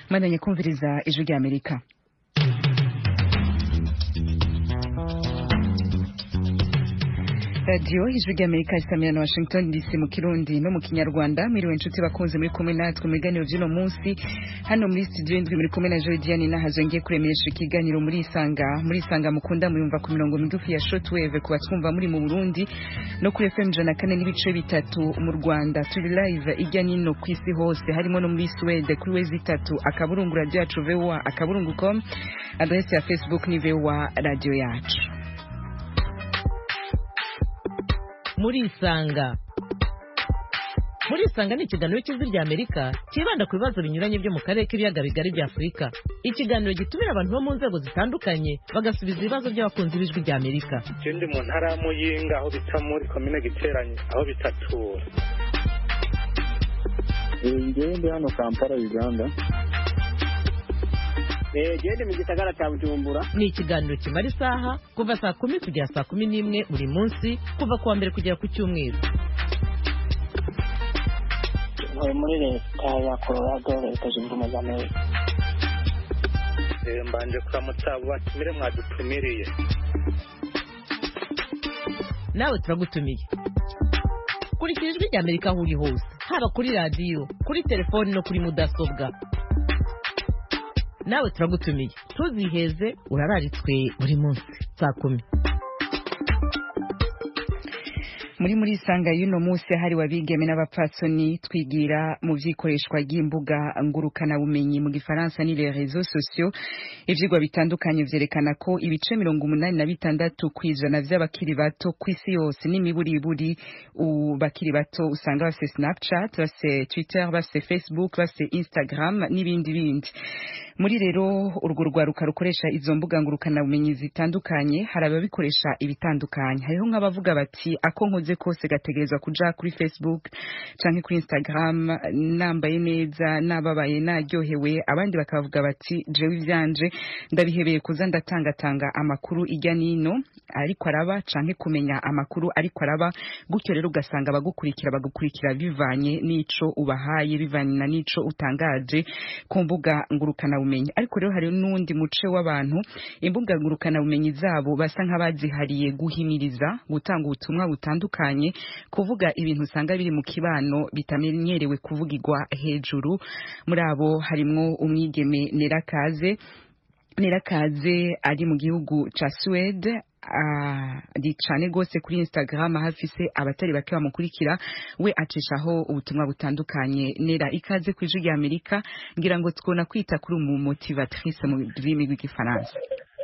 mwandanye kumviriza ijwi rya amerika radiyo ijwi rya amerika isamira na washington dc mu kirundi no mu kinyarwanda mwiriwe inshuti bakunze muri kumwe natwe mu biganiro by'uno munsi hano muri studio indwi muri kumwe na joy diane nahazo ngiye kuremesha ikiganiro muri isanga muri isanga mukunda muyumva ku mirongo migufi ya shortwave ku batwumva muri mu burundi no kuri fm ijana na kane n'ibice bitatu mu rwanda turi live ijya nino ku isi hose harimo no muri swede kuri wezi itatu akaburungu radiyo yacu voa akaburungu com adresi ya facebook ni voa radiyo yacu murisanga murisanga ni ikiganiro cy'ijwi rya amerika cyibanda ku bibazo binyuranye byo mu karere k'ibiyaga bigari bya afurika ikiganiro gitumira abantu bo mu nzego zitandukanye bagasubiza ibibazo by'abakunzi b'ijwi rya amerika je ndi mu ntara ya muyinga aho bita muri komine giteranye aho bitatura ngewe ndi hano kampala uganda gende mu gisagara cya bujumbura ni ikiganiro kimara isaha kuva saa kumi kugera saa kumi n'imwe buri munsi kuva ku wa mbere kugera ku cyumweru ntuye muri leta ya colorado leta zunze ubumwe za amerika Eh, mbanje kuramutsa abo batumire mwadutumiriye nawe turagutumiye kurikira ijwi rya amerika aho uri hose haba kuri radiyo kuri telefoni no kuri mudasobwa nawe turagutumiye ntuziheze urararitswe buri munsi saa kumi muri muri isanga y'uno munsi hariwe abigeme n'abapfatsoni twigira mu by'ikoreshwa ry'imbuga ngurukanabumenyi mu gifaransa ni les réseaux sociaux ivyigwa bitandukanye vyerekana ko ibice mirongo umunani na bitandatu kw'ijana vy'abakiri bato kw'isi yose n'imiburiburi u- bakiri bato usanga bafise snapchat bafise twitter bafise facebook bafise instagram n'ibindi bindi muri rero urwo rwaruka rukoresha izo mbuga ngurukanabumenyi zitandukanye hari ababikoresha ibitandukanye hariho nk'abavuga bati ako nkoze kose gategerezwa kuja kuri facebook canke kuri instagram nambaye neza nababaye naryohewe abandi bakavuga bati jewe ivyanje ndabihebeye kuza ndatangatanga amakuru ijya nino ariko araba canke kumenya amakuru ariko araba gutyo rero ugasanga abagukurikira bagukurikira bivanye n'ico ubahaye bivanye na n'ico utangaje ku mbuga ngurukanabumenyi ariko rero hari n'uwundi muce w'abantu imbuga ngurukanabumenyi zabo basa nk'abazihariye guhimiriza gutanga ubutumwa butandukanye kuvuga ibintu usanga biri mu kibano bitamenyerewe kuvugirwa hejuru muri abo harimwo umwigeme nerakaze nerakaze ari mu gihugu ca Suède ari cane gose kuri Instagram aho afise abatari bake bamukurikira we acishaho ubutumwa butandukanye nera ikaze ku ijwi rya Amerika ngira ngo twona kwita kuri umu motivatrice mu rurimi rw'igifaransa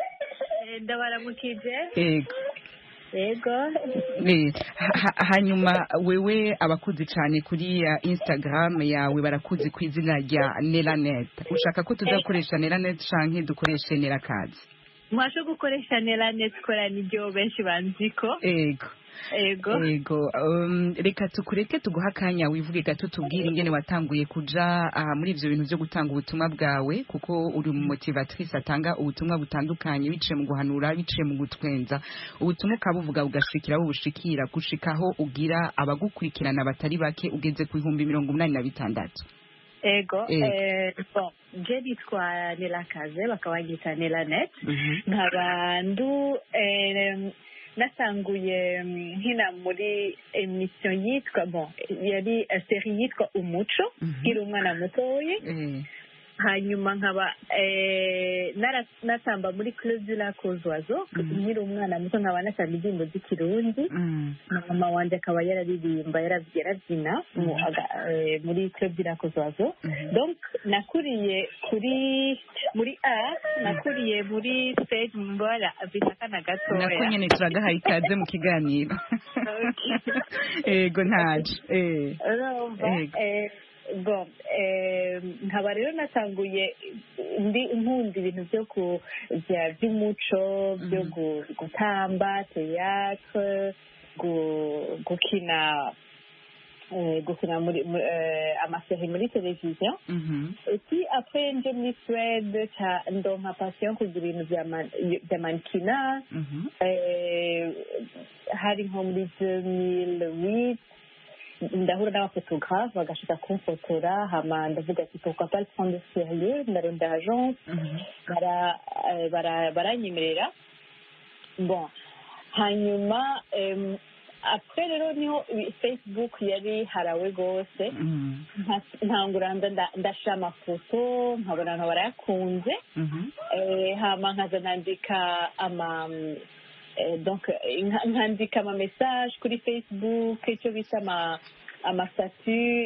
ndabaramukije ego yego Eh, ha- ha- hanyuma wewe abakuzi cyane kuri uh, Instagram yawe barakuzi ku izina rya Nelanet ushaka ko tuzakoresha Nelanet canke dukoreshe Nerakazi mwasho gukoresha neranet kora nibyo benshi banziko ego yego ego um, reka tukureke tuguha akanya wivuge gato tubwire ingene watanguye kuja uh, muri ivyo bintu vyo gutanga ubutumwa bwawe kuko uri mu motivatrice atanga ubutumwa butandukanye biciye mu guhanura biciye mu gutwenza ubutumwa ukabuvuga ugashikira aho bushikira gushikaho ugira abagukurikirana batari bake ugeze ku bihumbi mirongo umunani na bitandatu yego Yego. eh, bon je nitwa nelakaze bakaba banyita nelanet nkaba ndu eh, nasanguye mm, nkina muri emission yitwa bon yari eh, serie yitwa umuco Mhm. nkiri umwana mutoyi Eh, hanyuma nkaba eh, nara- natamba muri club du lac aux oiseaux Mhm. nkiri umwana muto nkaba natamba indirimbo z'ikirundi mm, na mama wanje akaba yararirimba yaraby- yarabyina mu- aga- eh, muri club du lac aux oiseaux mhm. donc nakuriye kuri muri a nakuriye muri stage mbora bisakana nako gatoya nyene turagahaye ikaze mu kiganiro ego ntaje eh. urumva Yego. eh, bon eh, nkaba rero natanguye ndi nkunda ibintu byo ku bya by'umuco byo Mhm. gu- gutamba théâtre gu- gukina eh, gukina muri mu- eh, amaseri muri televiziyo Mhm. et puis après nje muri suède ca ndonka passion kugira ibintu bya man- bya mankina Mhm. eh, hari nko muri 2008 ndahura n'abafotographe bagashaka kumfotora hama ndavuga ati pourquoi pas le prendre au sérieux ndarondera agence bara- eh, bara- baranyemerera bon hanyuma em, après rero niho i- facebook yari harawe rwose Mm. nka- ntangura nda- nda- ndashira amafoto nkabona abantu barayakunze Mhm. Eh, hama nkaza nandika ama eh, donc eh, nka- nkandika ama message kuri facebook icyo bita ama amasatu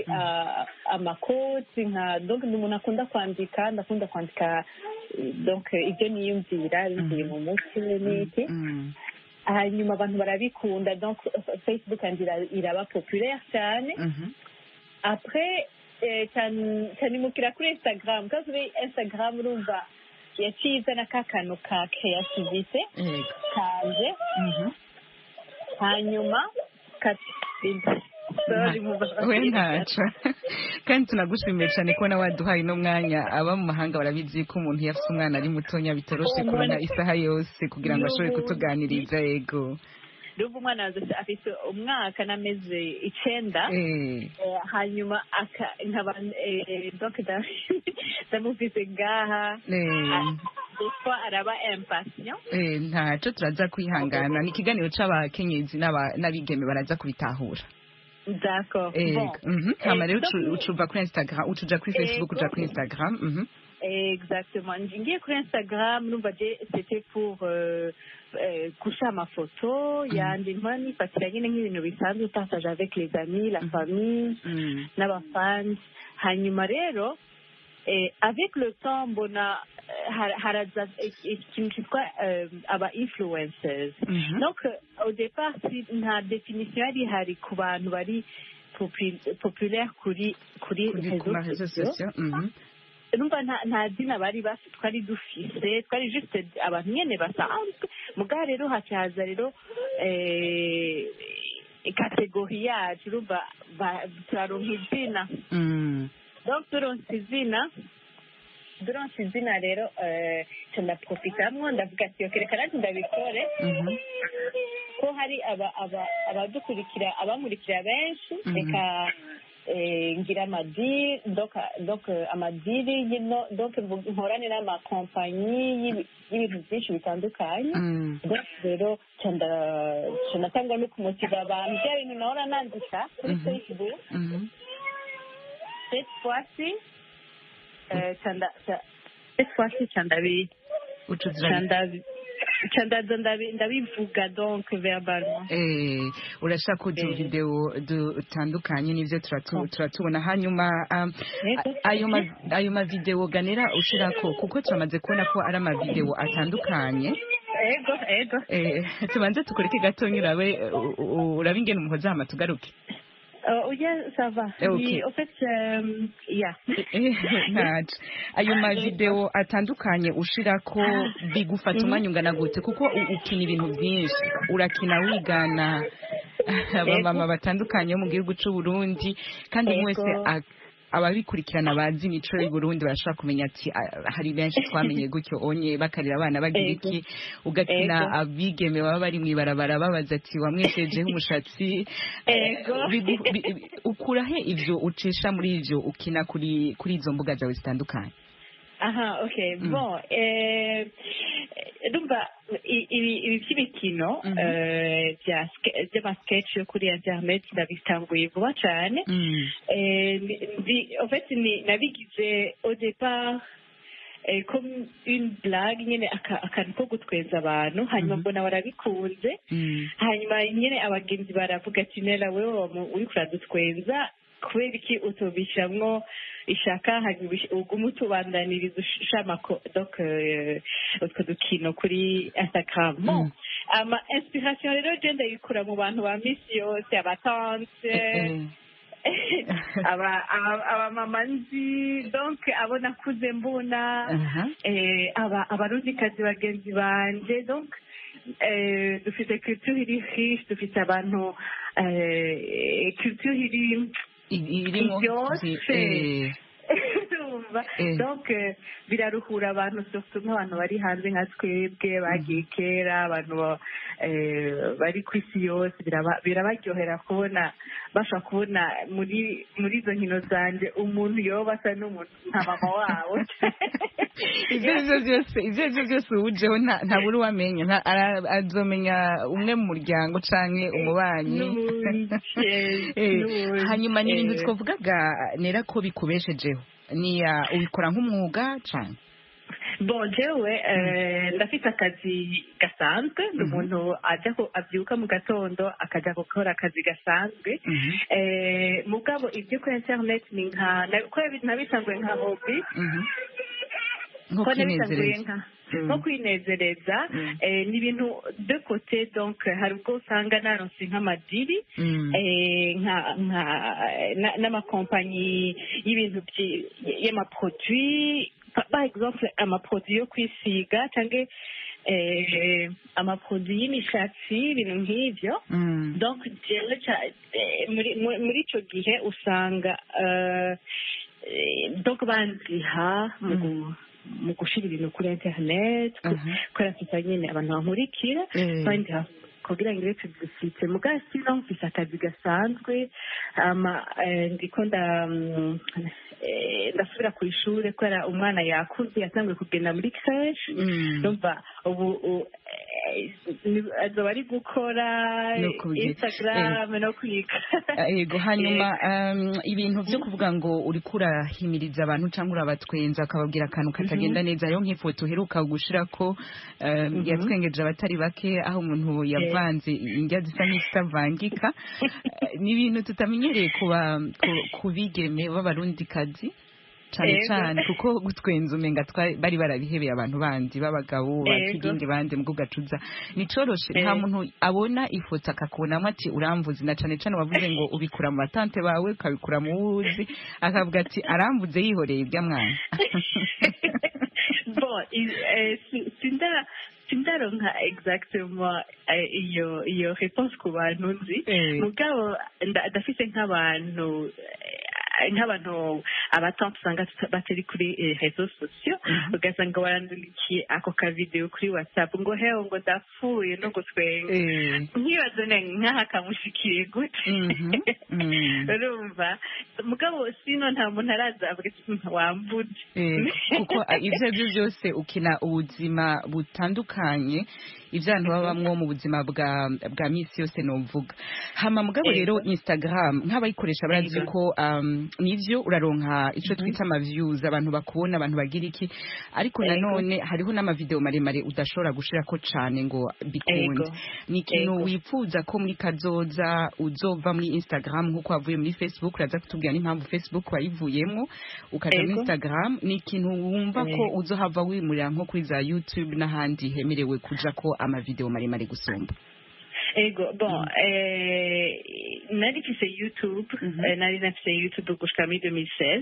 amakoti nka donc ni umuntu akunda kwandika ndakunda kwandika eh, donc eh, ibyo niyumvira bivuye mu mutwe n'iki Mm. hanyuma abantu barabikunda donc eh, facebook yanjye ira- iraba populaire cyane Mhm. après eh, cyane- cyanimukira kuri instagram kandi kuri instagram urumva yaciye izana ka kantu ka creativite Yego. kanje Mhm. hanyuma ka- Sorry, mubabarire. we ntaco kandi tunagushimiye cyane kubona waduhaye uno mwanya aba mu mahanga barabizi ko umuntu iyo afite umwana ari mutonya bitoroshe Oh, kubona mwana. isaha yose kugira ngo ashobore N'ubu- kutuganiriza kutuganiriza yego ndumva umwana wanjye afite umwaka n'amezi icenda Eh, Eh, hanyuma aka nkaba eh, donc nda- ndamufise ngaha eh, kuko araba impatient eh, ntaco turaza kwihangana ni ikiganiro c'abakenyezi n'aba- n'abigeme baraza kubitahura d'accord Eh, bon mhm. hama Eh, rero donc- ucu- ucuva kuri instagram ucuja kuri facebook uja kuri instagram mhm. Exactement. Ngiye kuri Instagram numva je c'était pour euh, euh, kusha amafoto yandi nkora nifatira nyine nk'ibintu bisanzwe partage avec les amis la famille Mm. n'abafans hanyuma rero eh, avec le temps mbona eh, har- haraza ik- ikintu cyitwa eh, aba influencers Mhm. donc euh, au départ si nta definition yari ihari ku bantu bari popu- populaire kuri kuri kuri ku ma réseaux réseaux sociaux sociaux mhm. numva nta nta zina bari bafite twari dufise twari juste abantu nyene basanzwe mugabo rero hacaza rero eh, kategori yacu urumva ba- turaronka izina Mm. donc turonse izina turonse izina rero eh, ca ndaprofitamwo ndavuga ati "Ok, reka nanjye ndabikore Mhm. ko hari aba- aba- abadukurikira abamurikira benshi Mhm. reka eh, ngira amadiri donc donc eh, amadiri y'ino- donc mvu- nkorane n'amakompanyi y'ibi- y'ibintu byinshi bitandukanye Mm. donc rero ca nda- ca natangwa no kumutiva abantu bya bintu nahora nandika kuri Mhm. facebook Mhm. cette fois-ci eh, ca nda- ca- cette fois-ci ca ndabi ucuza ca ndabi ca ndaza ndabi- ndabivuga donc verbalement Eh, urashaka kugira Eh. video dutandukanye n'ivyo turatu- Oh. turatubona hanyuma um, Yego. a- ayo ma ayo mavideo ganera ushirako kuko turamaze kubona ko ari amavideo atandukanye ego ego eh, tubanze tukureke gatonya urabe u- u- urabe ingene umuhoza hama tugaruke Euh, yeah, ça va. Eh, ok. Oui, en fait, euh, yeah. Eh, ntaco ayo mavideo atandukanye ushirako bigufata umwanya ungana gute kuko u- ukina ibintu byinshi urakina wigana abamama batandukanye bo mu gihugu c'u Burundi kandi umwe wese Ego. a- ababikurikirana bazi imico y'u Burundi barashobora kumenya ati "Ah, hari benshi twamenye gutyo onye bakarira abana bagira Ego. iki ugakina Ego. abigeme baba bari mw'ibarabara babaza ati wamweshejeho umushatsi Ego. Bigu- bi- bi- ukura he ivyo ucisha muri ivyo ukina kuri kuri izo mbuga zawe zitandukanye Aha, ok. Mm. Bon, eh, ndumva i- ibi ibi by'imikino Mhm. eh, bya ske- by'amasketch yo kuri internet ndabitanguye vuba cyane Mm. Eh, ndi- ndi- en fait ni nabigize au départ eh, comme une blague nyine aka- akantu ko gutweza abantu hanyuma Mhm. mbona barabikunze Mm. hanyuma nyine abagenzi baravuga ati nera wewe wamu- uriko uradutwenza kubera iki utobishamwo ishaka hanyuma ubish- ugume utubandaniriza ushamako donc euh, utwo dukino kuri instagram bon Mm. ama inspiration rero je ndayikura mu bantu ba misi yose abatante Eh, aba aba- abamama nzi donc abo nakuze mbona aha. eh, aba abarundikazi bagenzi banje donc eh, dufite culture iri riche dufite abantu eh, culture iri I- irimo Iryoshe. zi- eh, urumva urumva Eh. donc eh, biraruhura abantu surtout nk'abantu bari hanze nka twebwe bagiye kera abantu ba- eh, bari ku isi yose biraba- birabaryohera kubona bashobora kubona muri muri izo nkino zanjye umuntu yoba asa n'umuntu nka mama wabo ivyo arivyo vyose ivyo arivyo vyose uwujeho nta- ntabura uwamenya nta- ara- azomenya umwe mu muryango canke umubanyi N'ubundi, yes, Eh, n'ubundi. hanyuma ni ibintu Eh. twavugaga nera ko bikubeshejeho ni ah, ubikora nk'umwuga cane bon jewe eh, ndafite akazi gasanzwe ni umuntu ajya ku- abyuka mu gatondo akajya gukora akazi gasanzwe Mhm. Eh, mugabo ibyo kuri internet ni nka na- ko nabisanzwe nka hobi Mhm. nko ko nabisanzuye kwinezereza nka Mm. nko kwinezereza Mm. eh, ni ibintu de kote donc hari ubwo usanga naronse nk'amadiri Mm. eh, nka nka na- n'amakompanyi y'ibintu byi- y'amaproduit Pa- par exemple amaproduit yo kwisiga cyangwa eh, amaproduit y'imishatsi ibintu nk'ibyo Mm. donc jewe ca- eh, muri muri- muri ico gihe usanga eh, eh, donc banziha mu gu- mu gushira ibintu kuri internet Mhm. kubera mfite nyine abantu bankurikira Eh. bandiha kugira ngo ireke dufite mugabo sino mfise akazi gasanzwe ama eh, ndiko nda mm, eh, ndasubira ku ishuri kubera umwana yakuze yatanguye kugenda muri creche Mm. numva ubu u- eh, ni- azoba ari gukora No kubigira. instagram no kwiga Eh, yego hanyuma um, ibintu byo kuvuga ngo uriko urahimiriza abantu cyangwa urabatwenza akababwira akantu katagenda neza rero nk'ifoto uheruka gushirako um, yatwengeje abatari bake aho umuntu yavanze indya zisa nk'izitavangika Eh, ni ibintu tutamenyereye kuba ku- ku bigeme b'abarundikazi cyane Yego. cyane kuko gutwenza umenga twa- bari barabihebeye abantu bandi b'abagabo ba Yego. kigingi bandi mbwo gacuza nicoroshe nta Yego. muntu abona ifoto akakubonamo ati uramvuze na cane cane wavuze ngo ubikura mu batante bawe ukabikura mu wuzi akavuga ati aramvuze yihoreye ibya mwana bon i- eh, si- sinda sindaronka exactement eh, iyo iyo réponse ku bantu nzi Eh. mugabo nda- ndafise nk'abantu eh, nk'abantu abatante usanga tuta- batari kuri eh, réseaux sociaux ugasanga barandungikiye ako kavideo kuri whatsapp ngo hewe ngo ndapfuye no gutwenga Eh. nkibazo ne nk'aha kamushikiriye gute Mhm. Mm. urumva mugabo sino nta muntu araza avuga ati "Hmm, wambuze Eh, kuko ah, ivyo arivyo byose ukina ubuzima butandukanye ivyo abantu babamwo mu buzima bwa bwa misi yose novuga hama mugabo rero instagram nk'abayikoresha barazi Yego. ko um, nivyo uraronka ico twita ama views abantu bakubona abantu bagira iki ariko Yego. nanone hariho n'amavideo maremare udashobora gushirako cane ngo bikunde Yego. ni ikintu Yego. wifuza ko muri kazoza uzova muri instagram nk'uko wavuye muri facebook uraza kutubwira n'impamvu facebook wayivuyemo ukaja muri Yego. instagram ni ikintu wumva ko Yego. uzohava wimurira nko kuri za youtube n'ahandi hemerewe kuja ko amavideo maremare gusumba ego bon eh, nari mfise youtube Mhm. eh, nari nafise youtube gushika muri 2016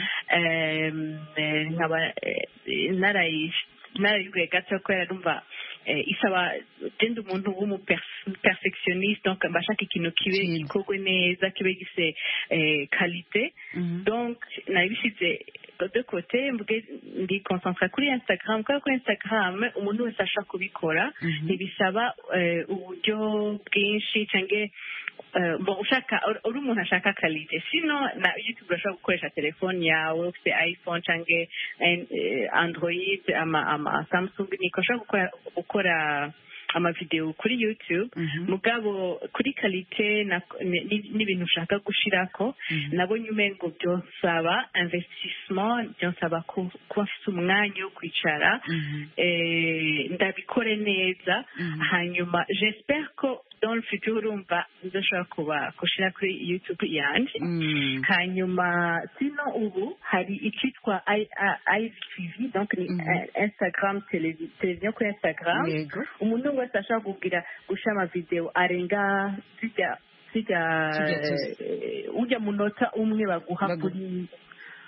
Em, eh, nkaba eh, narayi- narayiguye gato kubera numva eh, isaba genda umuntu w'umuperfectionniste donc mbashaka ikintu kibe Cyiza. gikorwe neza kibe gise eh, qualité donc nabishyize de côté mvuge ndi concentre kuri instagram kubera ko instagram umuntu wese ashaka kubikora Mhm. ntibisaba eh, uburyo bwinshi cyangwa eh, bon ushaka uri- uri umuntu ashaka kalite sino na youtube urashobora gukoresha telefone yawe ufite iphone cyangwa eh, android ama, ama samsung niko ushobora gukora, gukora amavideo kuri youtube Mhm. mugabo kuri kalite na- ni- ni- n'ibintu ushaka gushirako Mhm. nabonye umengo byonsaba investissement byonsaba ku- kuba afite umwanya wo kwicara Mhm. eh, ndabikore neza Mhm. hanyuma j'espère ko dans le futur urumva nzoshobora kuba gushira kuri youtube yanje Mm. hanyuma sino ubu hari icyitwa ivtv donc ni Mhm. eh, instagram televi- televiziyo kuri instagram yego umuntu wese ashaka kugira gushyira amavideo arenga zijya zijya Zijya tuzi. eh, ujya munota umwe baguha Bagu- kuri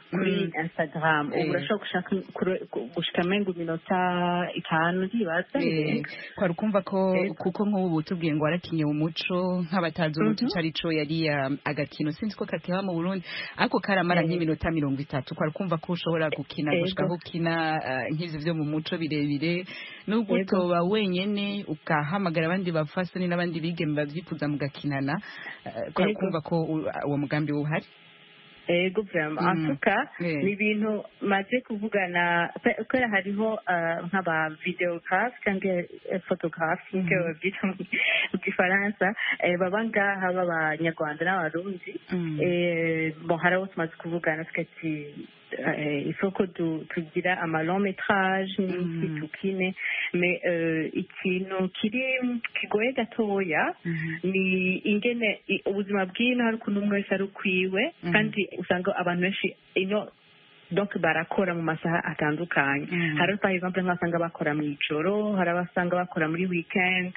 kuri instagram Eh. ubu urashobora gushaka kure- gushika mengo iminota itanu ntibaza Eh, kwari ukumva ko Yego. kuko nk'ubu tubwiye ngo warakinye umuco nk'abatazi umuco Mhm. ico arico yari um, agakino sinzi ko kateba mu burundi ariko karamara Eh. nk'iminota mirongo itatu kwari ukumva ko ushobora gukina Yego. gushika aho ukina uh, nk'ivyo vyo mu muco birebire nubwo Yego. utoba wenyene ugahamagara abandi bafasoni n'abandi bigeme bavyifuza mugakinana uh, kwari Yego. ukumva ko u- uwo mugambi uhari ego vraiment Mm. en tout cas Eh. ni ibintu maze kuvugana pe- kubera hariho eh, nk'aba videographe cyangwa eh, photographe nkuko babyita mu mu gifaransa eh, baba ngaha b'abanyarwanda n'abarundi Mm. Eh, bon hari abo tumaze kuvugana tukati il faut ko du- tugira ama long métrage n'iki Mhm. tukine mais euh, ikintu kiri kigoye gatoya Mhm. ni ingene i- ubuzima bw'ino hari ukuntu umwe wese ari ukwiwe Mhm. kandi usanga abantu benshi ino donc barakora mu masaha atandukanye Mhm. hari par exemple nk'abasanga bakora mu ijoro hari abasanga bakora muri weekend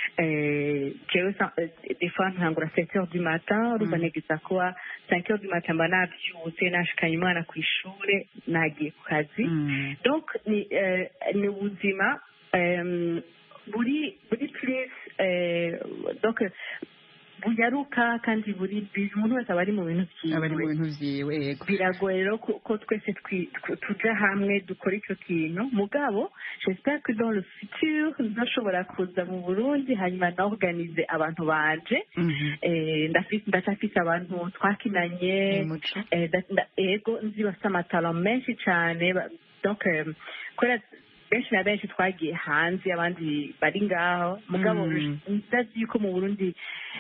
eh, jewe sa- eh, des fois ntangura 7 heures du matin urumva Mhm. negeza kuba 5 heures du matin mba navyutse nashikanye umwana ku ishure nagiye ku kazi Mm. donc ni eh, ni ubuzima em, buri buri plus eh, donc bunyaruka kandi buri busy umuntu wese aba ari mu bintu abari mu vyiwe bintu vyiwe yego biragoye rero ko ko twese twi- tw- tuja hamwe dukora icyo kintu mugabo j'espère que dans le futur nzashobora kuza mu burundi hanyuma naorganize abantu banje Mhm. Eh, ndafi- ndacafise abantu twakinanye Mu muco. Eh, nda- nda- ego nzi bafite amatalo menshi cyane ba- donc eh, kubera benshi na benshi twagiye hanze abandi bari ngaho mugabo Mm. ndazi yuko mu burundi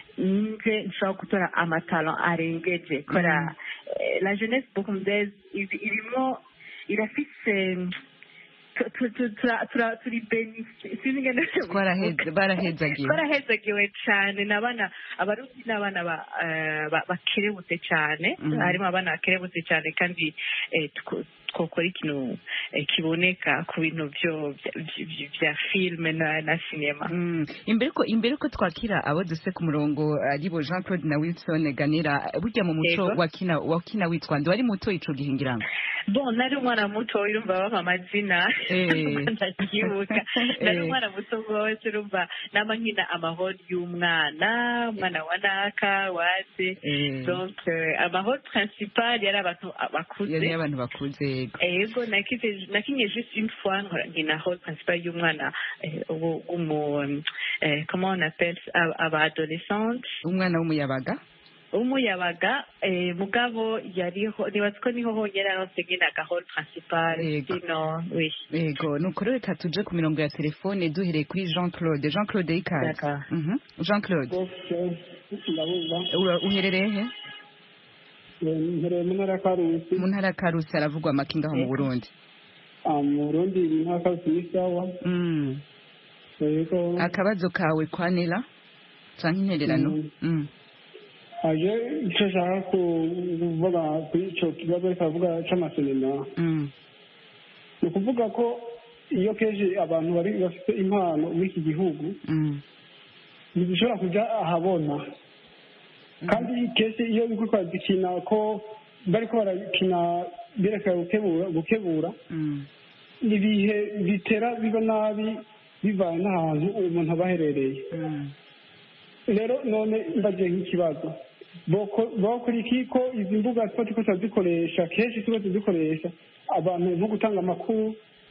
nje nshobora gutora amatalo arengeje kubera eh, la jeunesse burundaise iri- irimo irafise tu- tu- tu- tura- tura- turi benisi sinzi ingene Twaraheze- barahezagiwe twarahezagiwe cyane ni abana abarundi ni abana ba- eh, ba- bakerebutse cyane Mhm. harimo abana bakerebutse cyane kandi eh, two- twokora ikintu eh, kiboneka ku bintu byo bya- bya- bya filime na na sinema Mm. imbere ko imbere ko twakira abo duse ku murongo ari bo Jean Claude na Wilson Ganira burya mu muco Yego. wakina wakina witwa nde wari muto ico gihe ngira ngo bon nari umwana muto urumva bampa amazina Eh. ndabyibuka nari Eh. umwana muto rwose urumva nama nkina amahoro y'umwana umwana wa naka wase Eh, donc euh, amahoro principal yari abantu bakuze yari abantu bakuze yego ego nakize nakinye juste une fois nkora- nkina role principal y'umwana eh, wo- w'umu eh, comment on appelle ça, aba aba adolescente umwana w'umuyabaga w'umuyabaga eh, mugabo yariho nibaza ko niho honyine aronse nkinaga role principal Yego. sino oui yego nuko rero reka tuje ku mirongo ya telefone duhereye kuri Jean Claude Jean Claude ikaze D'accord. Mhm. Jean Claude ndabumva ura- uherereye he mpereye mu ntara ya karusi mu ntara ya Karusi haravugwa amakinga aho mu Yego. Burundi Ah, mu burundi mu ntara ya karusi ni sawa Mm. yego akabazo kawe kwa Nela canke intererano Mm. Mm. aje icyo ashaka kuvuga kuri icyo kibazo ariko aravuga cy'amasinema Mm. ni ukuvuga ko iyo kenshi abantu bari bafite impano muri iki gihugu Mm. ntizishobora kujya ahabona kandi kenshi iyo biri kwazikina ko bari ko barakina berekana gukebura gukebura Mm. ibihe bitera biba nabi bivanye n'ahantu umuntu aba aherereye Mm. rero none mbagiye nk'ikibazo boko- bakora iki ko izi mbuga tuba turiko turazikoresha kenshi tuba tuzikoresha abantu nko gutanga amakuru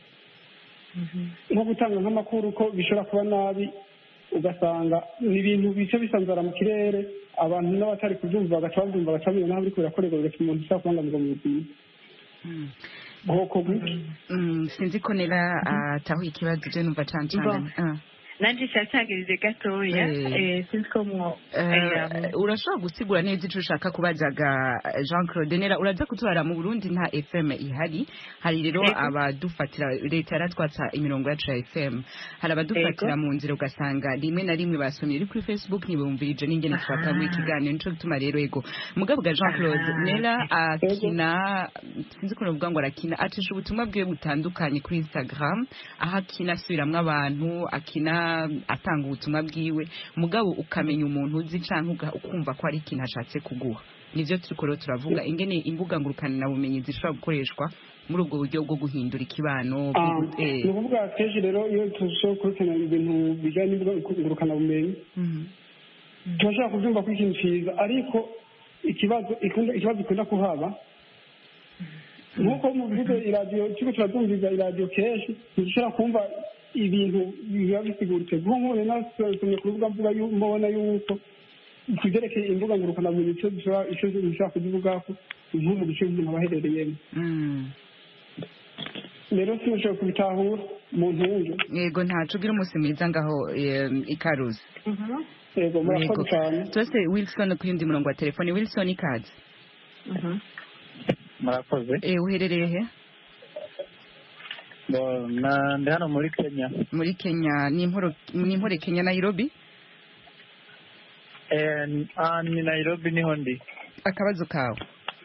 nko gutanga nk'amakuru ko bishobora kuba nabi ugasanga ni ibintu bice bisanzara mu kirere abantu n'abatari kubyumva bagaca babyumva bagaca bamenya naho biriko birakorerwa bigatuma umuntu ushobora kubangamirwa mu buzima Mm. bwoko bw'iki Mm, sinzi ko nera atahuye ikibazo je numva cancangana Ah. nanje cyatangirije gatoya Eh. eh, sinzi ko mwo Eh, urashobora gusigura neza ico ushaka kubazaga eh, Jean Claude nera uraza kutwara mu Burundi nta FM ihari hari rero Yego. abadufatira leta yaratwatsa imirongo yacu ya FM hari abadufatira Yego. mu nzira ugasanga rimwe na rimwe basomye iri kuri Facebook ntibumvirije n'ingene twatanga Aha. ikiganiro nico gituma rero yego mugabo bwa Jean Claude Aha. nera akina sinzi ko novuga ngo arakina acisha ubutumwa bwiwe butandukanye kuri Instagram aho akina asubiramwo abantu akina atanga ubutumwa bwiwe mugabo ukamenya umuntu uzi canke uga- ukumva ko ari ikintu ashatse kuguha nivyo turiko rero turavuga ingene imbuga ngurukana bumenyi zishobora gukoreshwa muri ubwo buryo bwo guhindura ikibano bwo Ah, gu- eh. ni ukuvuga kenshi rero iyo turushaho kurikirana ibintu bijyanye n'ingurukanabumenyi Mhm. turashobora kubyumva ko ikintu cyiza ariko ikibazo ikunda ikibazo ikunda kuhaba nk'uko muvuze iradiyo turiko turatumviza iradiyo kenshi ntidushobora kumva ibintu biba bisiguritse kuko nk'ubu rero nasomye ku rubuga mvuga yu- mbona yuko ku byerekeye imbuga ngurukanabumenyi icyo dushobora icyo dushobora kuzivugako nko mu gice umuntu aba aherereyemo Mm. rero sinashobora kubitahura mu ntunge yego ntaco ugira umunsi mwiza ngaho eh, ikaruzi yego murakoze Yego. cyane turase wilson ku yundi murongo wa telefone wilson ikaze murakoze eh, uherereye he Bo, na- ndi hano muri kenya muri kenya ni imporo ni impore kenya nairobi Eh, ah, ni nairobi niho ndi akabazo kawe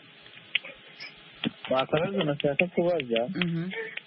akabazo nashaka kubaza Mhm.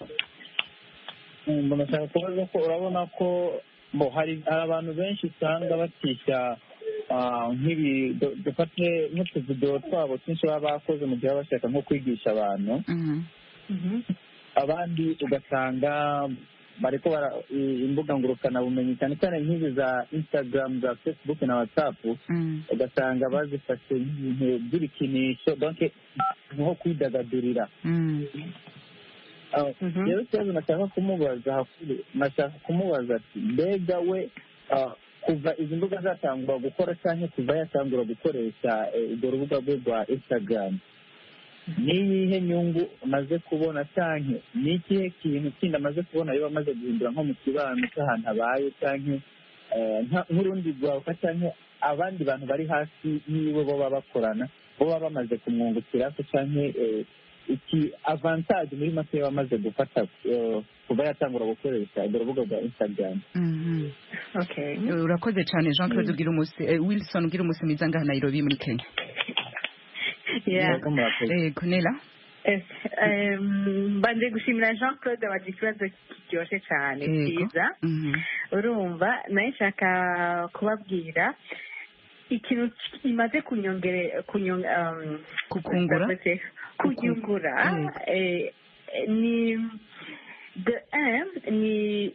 Mm, nashaka kubaza ko urabona ko bo hari hari abantu benshi usanga batisha ah, nk'ibi du- dufate nk'utuvidewo twabo twinshi baba bakoze mu gihe baba bashaka nko kwigisha abantu Mhm. abandi ugasanga bariko bara i- imbuga ngurukanabumenyi cyane cyane nk'izi za instagram za facebook na whatsapp Mm. ugasanga bazifashe nk'ibintu by'ibikinisho donc nko kwidagadurira Mm. Ah, rero ikibazo nashaka kumubaza hakuru nashaka kumubaza ati mbega we ah, kuva izi mbuga zatangura gukora cyangwa kuva yatangura gukoresha eh, urwo rubuga rwe rwa instagram ni iyihe nyungu amaze kubona cyangwa ni ikihe kintu kindi amaze kubona yaba amaze guhindura nko mu kibano cy'ahantu abaye cyangwa eh, nka- nk'urundi rwaruka cyangwa abandi bantu bari hasi yiwe bo baba bakorana bo baba bamaze kumwungukira ko cyangwa eh, iki avantage muri make yaba amaze gufata eh, kuva yatangura gukoresha urwo rubuga rwa instagram Mhm. okay Eh, urakoze cyane jean claude ugira umunsi eh, wilson ugira umunsi mwiza ngaha nairobi muri kenya yeah Mwebwe murakoze. eh, kunela Eh, em, mbanje gushimira jean claude wagira ikibazo kiryoshye cyane Yego. cyiza Mhm. urumva nawe nshaka kubabwira ikintu imaze kunyongere kunyong um, Kukungura? ndavuze, kunyungura Yego. eh, eh, ni de un ni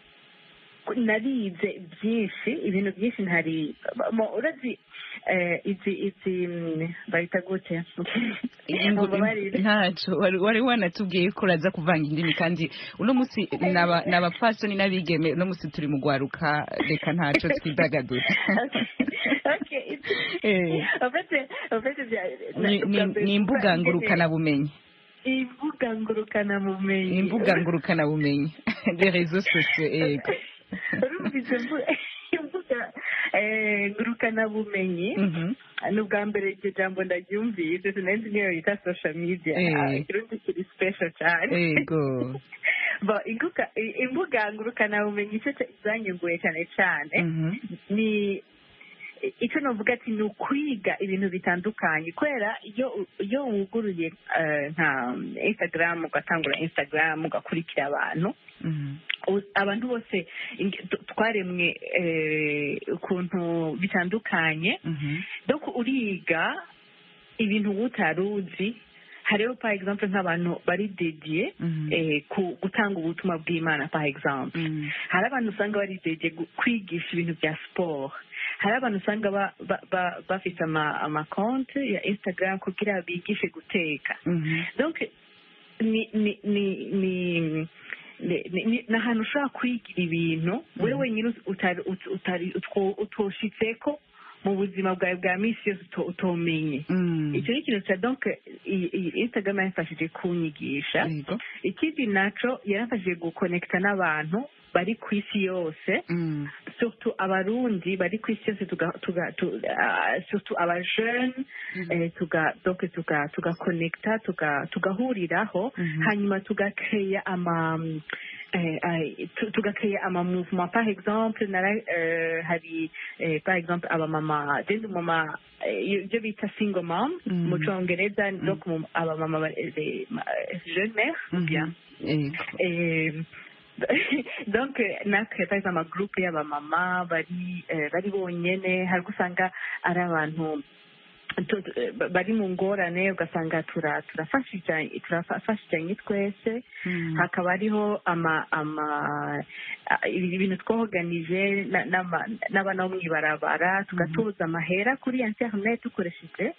narize byinshi ibintu byinshi ntari mo- urazi eh, izi izi mm, bayita gute Ingu- Mumbabarire. ntaco wari wari wanatubwiye ko uraza kuvanga indimi kandi uno munsi naba- n'abapfasoni n'abigeme uno munsi turi mu gwaruka reka ntaco twidagadura Okay, Eh. en fait, en fait, bya- Ni- ni- ni imbuga ngurukanabumenyi imbuga ngurukanabumenyi imbuga ngurukanabumenyi les réseaux sociaux yego urumva izo mbu- imbuga eh, ngurukanabumenyi Mhm. ni ubwa mbere iryo jambo ndaryumvise sinari nzi niyo yita social media Eh. Ah, ikirundi kiri special cyane yego Bo, imbuga imbuga ngurukanabumenyi icyo zanyunguye cyane cyane Mhm. ni icyo navuga ati ni ukwiga ibintu bitandukanye kubera iyo iyo wuguruye eh, nka instagram ugatangura instagram ugakurikira abantu Mhm. u- abantu bose ing- t- twaremwe eh, ukuntu bitandukanye Mhm. donc uriga ibintu utari uzi hariho par exemple nk'abantu bari dediye Mhm. eh, ku gutanga ubutumwa bw'imana par exemple Mhm. hari abantu usanga bari dediye gu- kwigisha ibintu bya siporo hari abantu usanga ba- ba- ba- bafite ama- amakonti ya instagram kugira bigishe guteka Mhm. donc ni ni ni ni ni- ni- ni ni ahantu ushobora kwigira ibintu wowe wenyine utari ut- utari utwo- utoshitseko mu buzima bwawe bwa minsi yose uto- utomenye Mhm. icyo ni ikintu cya donc iyi iyi instagram yamfashije kunyigisha yego ikindi naco yaramfashije gukonekita n'abantu bari ku isi yose Mhm. surtout abarundi bari ku isi yose tuga tuga tu, ah, surtout abajeune eh, tuga donc tuga tugakonekita tuga tugahuriraho Mhm. hanyuma tugakeya ama eh, eh, tu- tugakeya ama mouvement par exemple nara eh, hari eh, par exemple abamama jendi mama eh, ibyo bita single mom Mhm. mu congereza donc mu- abamama ba- eh, ma- eh, jeune mère Mhm. bien yego Eh, donc natwe twagize amagurupe y'abamama bari eh, bari bonyene hari usanga ari abantu tu- tu- eh, bari mu ngorane ugasanga tura- turafashijanye turafashijanye twese hakaba hariho ama ama a- ibi- ibintu twoganije na- n'ama- n'abana bo mw'ibarabara tugatuza amahera kuri internet dukoresheje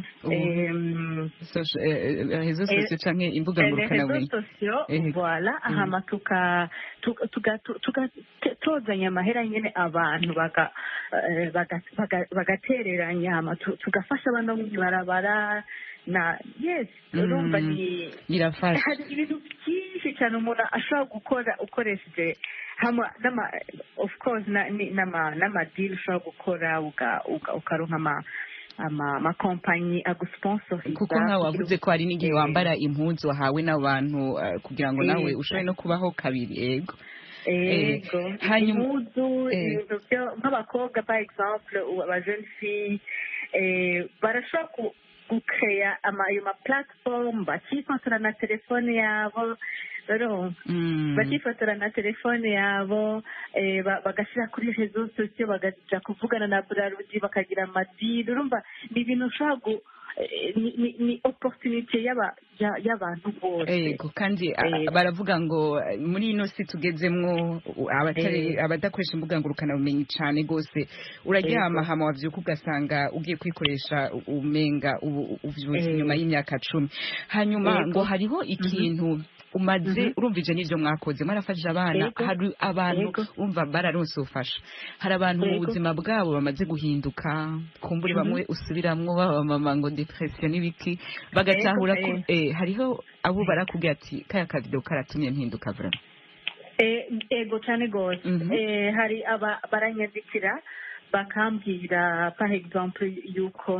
em, Soci- eh, eh, rezo Eh, sosiyo canke imbuga les ngurukanabumenyi réseaux sociaux Eh, voilà Mhm. hama tuka tuka- tuka- tuka- te- tozanya amahera nyene abantu baga- eh, baga- baga- bagatereranya hama tu- tugafasha abana bo mw'ibarabara na yes urumva Mm. ni birafasha hari ibintu byinshi cyane umuntu ashobora gukora ukoresheje hamwe n'ama of course na- ni- n'ama n'amadili ushobora gukora uga- uga- ukaronka ama ama amakompanyi agusponsorisa kuko nkawe wavuze ko hari n'igihe wambara impuzu wahawe n'abantu eh, kugira ngo nawe Yego. ushobore no kubaho kabiri yego Eh, ego hanyuma- impuzu eh. ibintu byo nk'abakobwa par exemple ou aba jeune fille eh, barashobora ku- gukeya ama ayo ma platform bakifotora na telefone yabo rero Mm. bakifotora na telefone yabo eh, ba- bagashyira kuri rezo sosiyo bakaja kuvugana na burarudi bakagira amadiri urumva ni ibintu ushobora gu eh, ni- ni- ni opportunité y'aba- ya- y'abantu bose Ego kandi a- Eh. baravuga ngo eh, muri ino si tugezemwo u- abatari Eh. abadakoresha imbuga ngurukana bumenyi cyane gose uraryama Ego. hama wavyuka ugasanga ugiye kwikoresha u- umenga ubu- uvyutse Eh. nyuma y'imyaka cumi hanyuma Ego. ngo hariho ikintu umaze Mhm. urumvije n'ivyo mwakoze mwarafashije abana Ego. hari abantu Ego. umva bararonse ubufasha hari abantu mu Ego. buzima bwabo bamaze guhinduka kumbura Mhm. bamwe usubiramwo baba mama ngo depression n'ibiki bagatahura ko Ego, eh, hariho abo barakubwira ati kaya kavido karatumye mpinduka vraiment Eh, ego cyane rwose Mhm. Eh, hari aba baranyandikira bakambwira par exemple yuko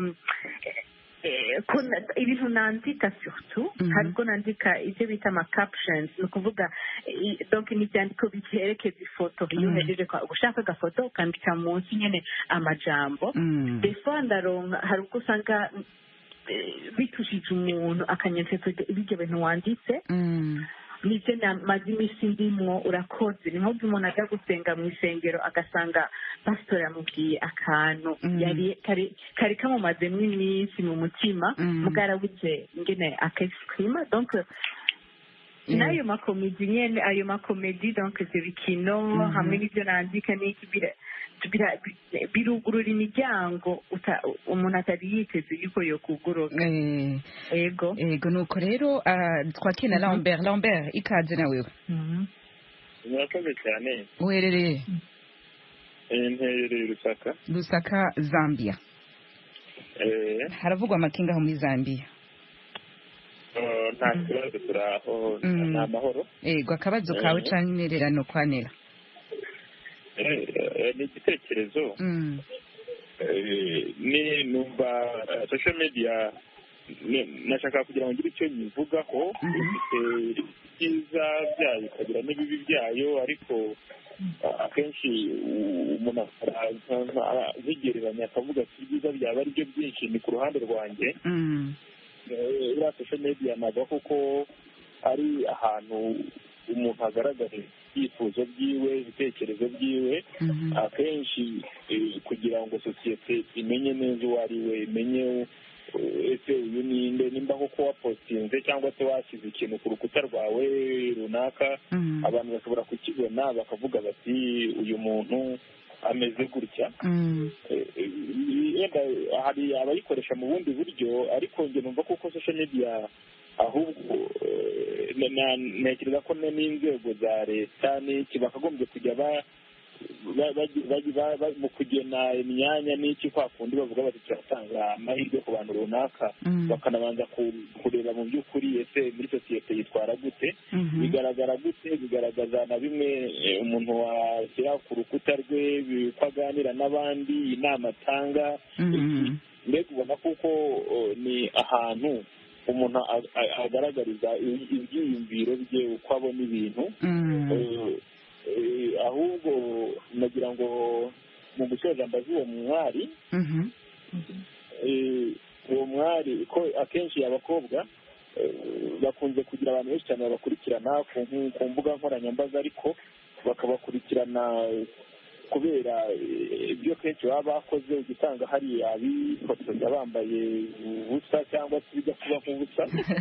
eh, ko na- ibintu nandika surtout Mhm. hari ubwo nandika ibyo bita ama captions ni ukuvuga eh, donc ni ibyandiko bikerekeza ifoto iyo Mhm. uhejeje kwa- gushaka agafoto ukandika munsi nyine amajambo Mm. des fois ndaronka hari ubwo usanga eh, bitushije umuntu akanyandika ibyo bintu wanditse Mm. nibyo namaze iminsi ndimwo urakoze ni nk'ubwo umuntu ajya gusenga mu isengero agasanga pasitori yamubwiye akantu Mm. yari kari kari kamumazemo iminsi mu mutima Mm. mugarabuze ngene akexprima donc Yeah. n'ayo makomedi nyene ayo makomedi donc ivyo bikino Mhm. hamwe n'ivyo nandika n'iki bira- bira- bi- birugurura imiryango uta- umuntu atari yiteze yuko yokuguruka Eh, ego ego nuko rero ah, twakire na Mhm. Lambert Lambert ikaze na wewe Mhm. murakoze cyane uherereye Eh, nterereye rusaka Lusaka Zambia Eh, haravugwa amakinga aho muri Zambia oh, nta kibazo turi aho Mm. ni amahoro ego akabazo kawe Eh. canke intererano kwanera Eh, eh, ni igitekerezo Mm. Eh, ni numva eh, social media ni- nashaka kugira ngo ngire icyo nyivugaho Mhm. ifite ibyiza byayo ikagira n'ibibi byayo ariko ah, akenshi u- umuntu araza zigereranya akavuga ati ibyiza byaba ari byo byinshi ni ku ruhande rwanjye Mm. Eh, iriya social media navuga kuko ari ahantu umuntu agaragaza ibyifuzo byiwe ibitekerezo byiwe Mhm. akenshi eh, kugira ngo sosiyete imenye neza uwo ari we imenye eh, ese uyu ninde nimba koko wapositinze cyangwa se washyize ikintu ku rukuta rwawe runaka Mm. abantu bashobora kukibona bakavuga bati uyu muntu ameze gutya Mm. Eh, eh, yenda hari abayikoresha mu bundi buryo ariko njye numva kuko social media ahubwo eh, na- na- ntekereza ko na- n'inzego za leta n'iki bakagombye kujya ba ba- bagi- bagi- ba- ba- mu kugena imyanya n'iki kwa kundi bavuga bati turatanga amahirwe ku bantu runaka Mm. bakanabanza ku- kureba mu by'ukuri ese muri sosiyete yitwara gute Mhm. bigaragara gute bigaragaza na bimwe eh, umuntu washyira ku rukuta rwe bi- uko aganira n'abandi inama atanga Mhm. mbega ubona kuko oh, ni ahantu umuntu a- a- agaragariza i- ibyiyumviro bye uko abona ibintu Mm. Eh, eh, ahubwo nagira ngo mu gusoza mbaze uwo mwari Mhm. eh, uwo mwari ko akenshi abakobwa eh, bakunze kugira abantu benshi cyane babakurikirana ku nku- ku mbuga nkoranyambaga ariko bakabakurikirana kubera eh, ibyo kenshi baba bakoze ugasanga hari abifotoza bambaye ubusa cyangwa se bijya kuba nk'ubusa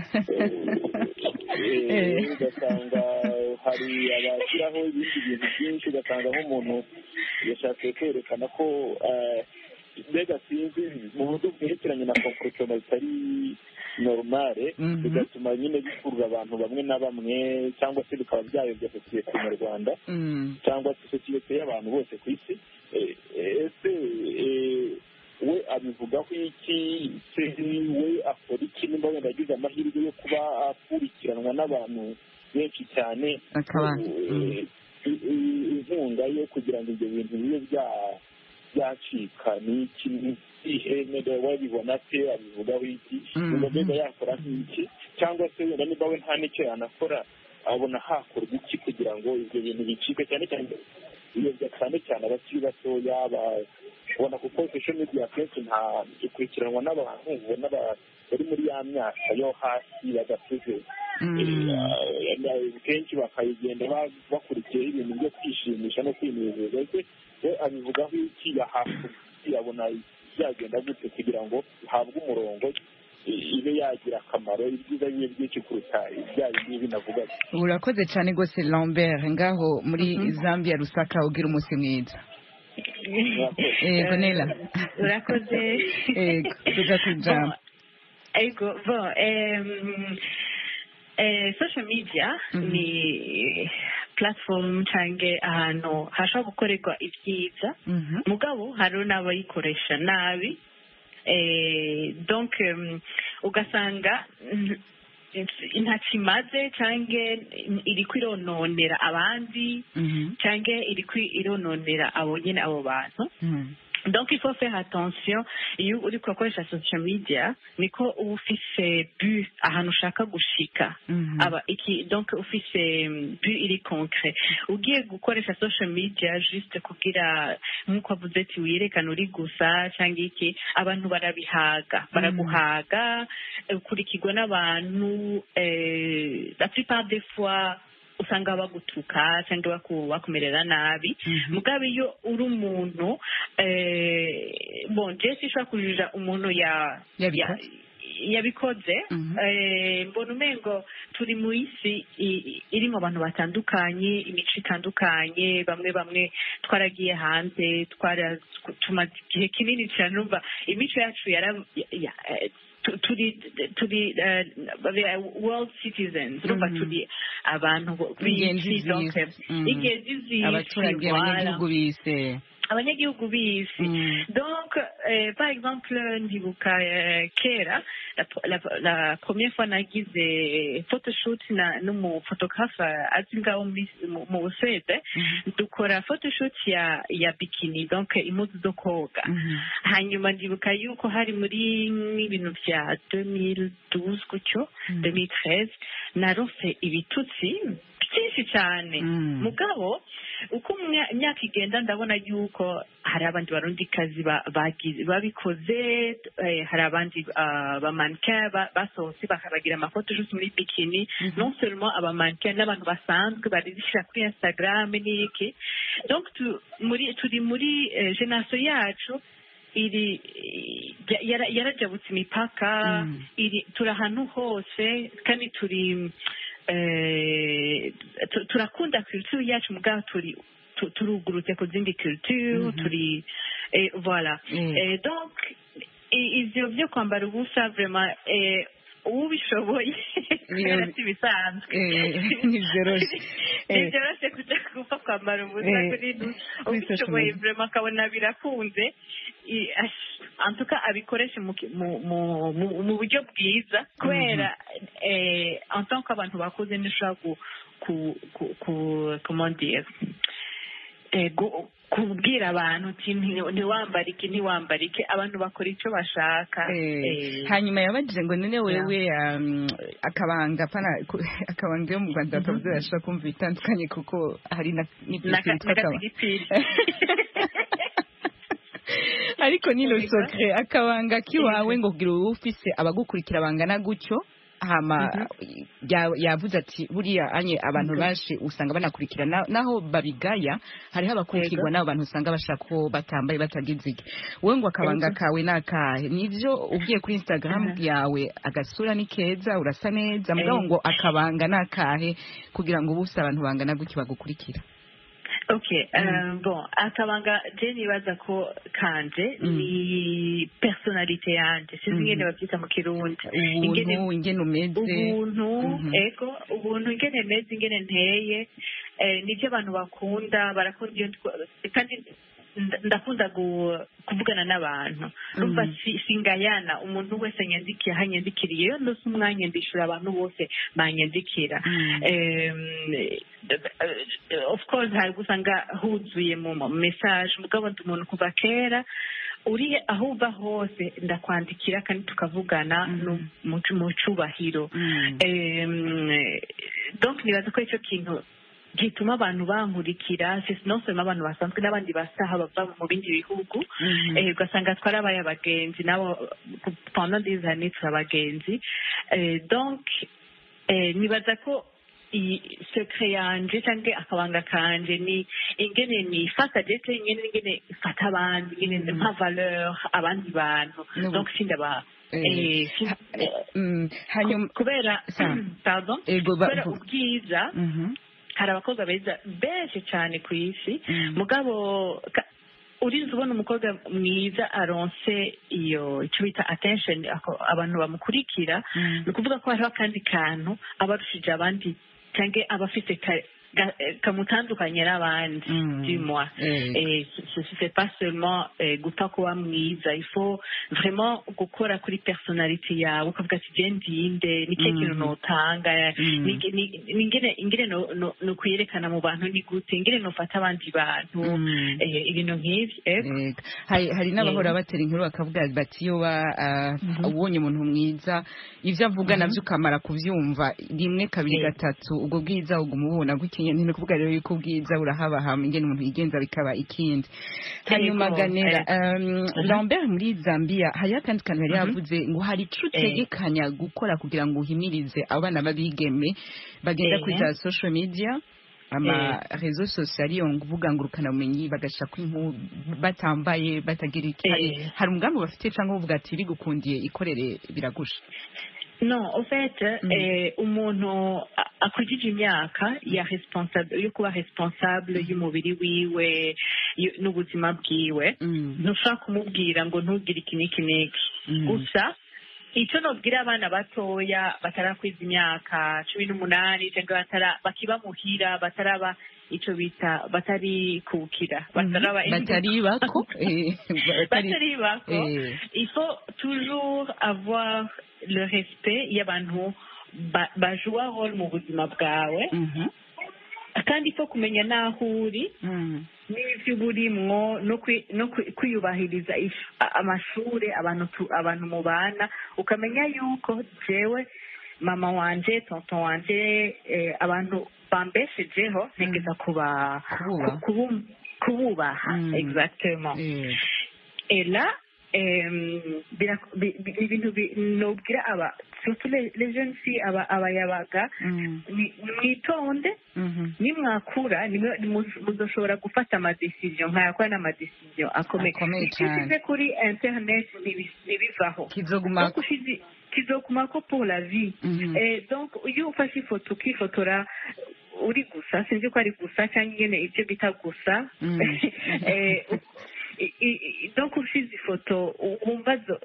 Eh, eh, ugasanga hari abashyiraho ibindi bintu byinshi ugasanga nk'umuntu yashatse kwerekana ko eh, mbega sinzi mu buryo bwerekeranye na komporotoma zitari normale Mhm. bigatuma nyine bikurura abantu bamwe na bamwe cyangwa se bikaba byayobya sosiyete nyarwanda Mm. cyangwa se sosiyete y'abantu bose ku isi Eh, eh, ese eh, we abivugaho iki se we akora iki nimba wenda agize amahirwe yo kuba akurikiranwa n'abantu benshi cyane Akaba- Eh, i- i- inkunga yo kugira ngo ibyo bintu bibe bya- byacika ni iki ihene wabibona se abivugaho iki Mhm. ngo mbega yakora nk'iki cyangwa se wenda niba we nta n'icyo yanakora abona hakorwa iki kugira ngo ibyo bintu bicike cyane cyane biyobya cyane cyane abakiri batoya ba- ubona kuko social media akenshi nta ikurikiranwa n'abantu ubona ba- bari muri ya myaka yo hasi badakuze Mm. Eh, eh, kenshi bakayigenda ba- bakurikiyeho ibintu byo kwishimisha no kwinezeza ese we abivugaho iki yahafu yabona byagenda gute kugira ngo ihabwe umurongo i- ibe yagira akamaro ibyiza bibe byinshi kuruta ibya bindi binavuga urakoze cyane rwose lambert ngaho muri zambia rusaka ugira umunsi mwiza yego nela urakoze yego tuja kujambo ego bon em, eh, social media Mhm. ni platform cyangwa ahantu hashobora gukorerwa ibyiza Mhm. mugabo hari n'abayikoresha nabi eh, donc em, ugasanga mm, ntacyo imaze cyangwa iri kwirononera abandi Mhm. cyangwa iri kwirononera abo nyine abo bantu Mhm. donc il faut faire attention iyo uri kubakoresha social media niko uba ufise but ahantu ushaka gushika Mhm. aba iki donc ufise mm, but iri concret ugiye gukoresha social media juste kugira nk'uko avuze ati wiyerekana uri gusa cyangwa iki abantu barabihaga baraguhaga eh, ukurikirwa n'abantu eh, la plupart des fois usanga bagutuka cyangwa baku- bakumerera nabi Mhm. mugabe iyo uri umuntu eh, bon je sinshobora kujija umuntu ya Yabikoze. ya- yabikoze Mhm. Eh, mbona umengo turi mu isi i- i- irimo abantu batandukanye imico itandukanye bamwe bamwe twaragiye hanze twara tumaze igihe kinini cyane urumva imico yacu yara ya- ya- eh, tu- turi turi eh, world citizens urumva Mhm. turi abantu Ingenzi b'isi donc z'isi. Mhm. ingenzi z'isi abaturage voilà. abanyagihugu bise abanyagihugu b'isi Mm. donc euh, par exemple ndibuka euh, kera la, la, la première fois nagize photoshoot na n'umuphotographe azi ngaho muri- mu mu busuwede dukora photoshoot ya ya bikini donc impuzu zo koga Mhm. hanyuma ndibuka yuko hari muri ibintu bya 2012 gutyo Mm. 2013 narose ibitutsi byinshi cyane Mm. mugabo uko umya- imyaka igenda ndabona yuko hari abandi barundikazi ba- bagize- babikoze eh, hari abandi ah, bamannequin ba- basohotse bakabagira amafoto juste muri bikini non seulement abamannequin n'abantu basanzwe barizishyira kuri instagram n'iki donc tu- muri turi muri eh, generation yacu iri ya- yara- yarajabutse imipaka Mm. iri turi ahantu hose kandi turi eh, tu- turakunda culture yacu mugabo turi tu- turugurutse ku zindi culture Mhm. turi eh, voilà Mm. Eh, donc i- ivyo vyo kwambara ubusa vraiment eh, ubishoboye kubera si bisanzwe Eh, ntivyoroshe. Eh. ntivyoroshe kuja gupfa kwambara ubusa Eh, kuri du kuri ubishoboye social media. vraiment akabona birakunze i- ash- en tout cas abikoreshe mu ki- mu- mu- mu- mu buryo bwiza kubera eh, en tant qu'abantu bakuze ntushobora ku ku ku ku comment dire eh, gu- kubwira abantu uti nti- ntiwambare iki ntiwambare iki abantu bakora icyo bashaka Eh, eh, hanyuma yabajije ngo none wewe um, akabanga pana ku- akabanga yo mu rwanda bakavuze bashobora kumva ibitandukanye kuko hari na n'ibyo naka- twitwa akabanga n'agatiripiri ariko nino sokre akabanga kiwawe ngo kugira uba ufise abagukurikira bangana gutyo hama ya- yavuze ati buriya anye abantu benshi usanga banakurikira na- naho babigaya hariho abakurikirwa n'abo bantu usanga bashaka ko batambaye batagize iki wowe ngo akabanga kawe ni akahe nivyo ugiye kuri instagram yawe agasura ni keza urasa neza mugabo Eh. ngo akabanga ni akahe kugira ngo ubuse abantu bangana gutyo bagukurikira okay um, bon akabanga je nibaza ko kanje ni personalite yanje sinzi ingene bavyita mu kirundi Ingene- ubuntu ingene umeze ubuntu Mhm. ego ubuntu ingene meze ingene nteye eh, nivyo abantu bakunda barakunda iyo twa- kandi nda- ndakunda gu- kuvugana n'abantu numva si- singayana umuntu wese anyandikiye aho anyandikiriye iyo ndose umwanya ndishura abantu bose banyandikira Em, eh, of course hari gusanga huzuye mu mu message mugabo ndi umuntu kuva kera uri aho uva hose ndakwandikira kandi tukavugana no mu mu cubahiro Em, donc nibaza ko icyo kintu gituma abantu bankurikira si non seulement abantu basanzwe n'abandi basaha bava mu bindi bihugu eh, ugasanga twarabaye abagenzi nabo pendant des années turi abagenzi Eh, donc eh, nibaza ko iyi secret yanje cyangwa akabanga kanje ni ingene nifata ndetse ingene ingene ifata abandi ingene mpa valeur abandi bantu N'ubu- donc sindaba Eh, eh, sin- eh, Mm, hanyuma kubera Sa- pardon Ego, ba- kubera vu- ubwiza Mhm. hari abakobwa beza benshi cyane ku isi Mm. mugabo ka- urinze ubona umukobwa mwiza aronse iyo icyo bita attention ako- abantu bamukurikira Mm. ni ukuvuga ko hariho akandi kantu aba arushije abandi cyangwa aba afite ka- ga- eh, kamutandukanye n'abandi Mm. dis-moi Eh. et ce c'est pas seulement eh, gupfa kuba mwiza il faut vraiment gukora kuri personality yawe ukavuga ati je ndinde ni kihe kintu Mhm. notanga Mm. ni- ni- ni ingene ingene no- no- no kuyerekana mu bantu ni gute ingene nofata abandi bantu Mm. eh, ibintu nk'ivyo ego Yego. hari hari n'abahora batera inkuru bakavuga bati iyo wa- ah, ubonye umuntu mwiza ibyo avuga nabyo ukamara kubyumva rimwe kabiri Eh. gatatu ubwo bwiza uguma ububona gutya nyine ni ukuvuga rero yuko ubwiza burahabahama ingene umuntu yigenza bikaba ikindi hanyuma Yego, ganera eh. um, lambert muri zambia hariho akandi kantu yari yavuze ngo hari ico utegekanya gukora kugira ngo uhimirize abana b'abigeme bagenda Eh. kuri za social media ama rezo sosiyo ariyo nguvuga ngo ubumenyi bagashyira kuri inkuru batambaye batagira iki hari, Eh. hari umugambi bafite cyangwa uvuga ati bigukundiye ikorere biragusha non au fait Mm. eh, umuntu a- akurikije imyaka ya responsable yo kuba responsable y'umubiri wiwe y- n'ubuzima bwiwe Mm. ntushobora kumubwira ngo ntugire iki n'iki n'iki Mm. gusa icyo nobwira abana batoya batarakwiza imyaka cumi n'umunani cyangwa batara bakiba muhira bataraba icyo bita batari kukira bataraba batari bako eh, batari batari bako eh, il faut toujours avoir le respect y'abantu ba- bajua role mu buzima bwawe mhm, kandi il faut kumenya n'aho uri mm, n'ibyo uba urimwo no kwi- no kwi- kwiyubahiriza if- a- amashuri abantu tu- abantu mubana ukamenya yuko jewe mama wanje tonton wanje eh, abantu bambeshejeho ntegeza kuba Kububaha. kubu- kububaha Mm. exactement eh, et là em, bira- bi- bi- ni ibintu bi- nobwira aba surtout les les jeunes filles aba abayabaga mm, ni- mwitonde mhm, nimwakura nimwe- nimu- muzoshobora gufata amadecision nkayakora n'amadecision akomeye Akomeye cyane. ishyize kuri internet ntibi- ntibivaho kizoguma donc ushize kizokumako pour la vie Mhm. Eh, donc iyo ufashe ifoto ukifotora uri gusa sinzi ko ari gusa cyangwa ingene ibyo bita gusa Mm. Eh, u- i- i- i- donc ushize ifoto u- wumva zo-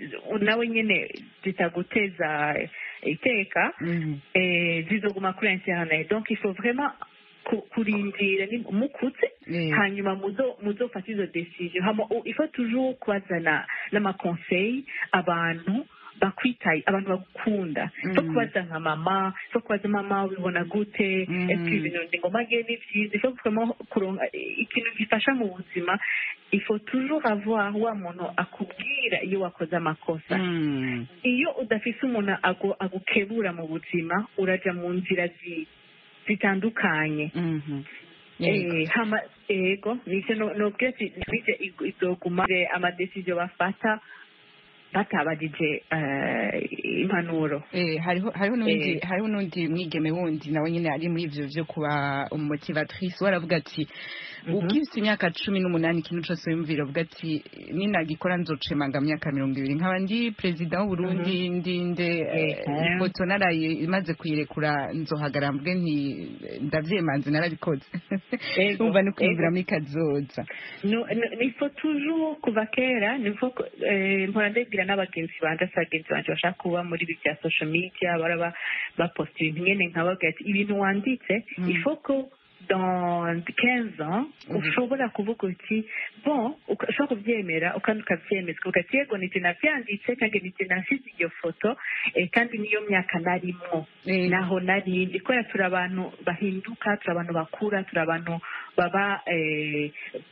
nawe nyine zitaguteza iteka Mhm. eh, zizoguma kuri internet donc il faut vraiment ku- kurindira ni- mukutse Eh. hanyuma muzo muzofata izo decision hama u- il faut toujours kubazana n'amaconseil abantu bakwitaye abantu bagukunda Mm. faut kubaza nka mama faut kubaza mama ubibona gute Mm. est-ce que ibintu ndi ngoma ngiye ni byiza il faut vraiment kuronka ikintu gifasha mu buzima il faut toujours avoir wa muntu akubwira iyo wakoze amakosa Mm. iyo udafise umuntu agu- agukebura mu buzima uraja mu nzira zi- zitandukanye Mhm. Yego. Eh, hama ego nicyo no- nobwira ati ntibije ig- izoguma amadesiziyo bafata batabagije eh, impanuro Eh, hariho hariho n'undi Eh. hariho n'undi mwigeme wundi nawe nyine ari muri ivyo vyo kuba umumotivatrice we aravuga ati ubwibutse imyaka cumi n'umunani ikintu cose wiyumvira avuga ati ninagikora nzocemanga mu myaka mirongo ibiri nkaba ndi perezida w'uburundi ndi nde eh, Mhm. ifoto naraye imaze kuyirekura nzohagara mvuge nti ndavyemanze narabikoze Ego, umva no kwiyumvira ego. muri kazoza No, no, il faut toujours kuva kera il faut que- eh, mpora ndabwira n'abagenzi banje asa abagenzi banje bashaka kuba muri ibi bya social media baraba baposta ibintu nyene nkababwira ati ibintu wanditse Mm. il faut que dans 15 ans Mhm. ushobora kuvuga uti bon uka- ushobora kuvyemera ukandi ukavyemeza ukavuga ati yego nije navyanditse cyangwa nije nasize iyo foto eh, kandi niyo myaka narimwo Eh, naho narindi kubera turi abantu bahinduka turi abantu bakura turi abantu baba eh,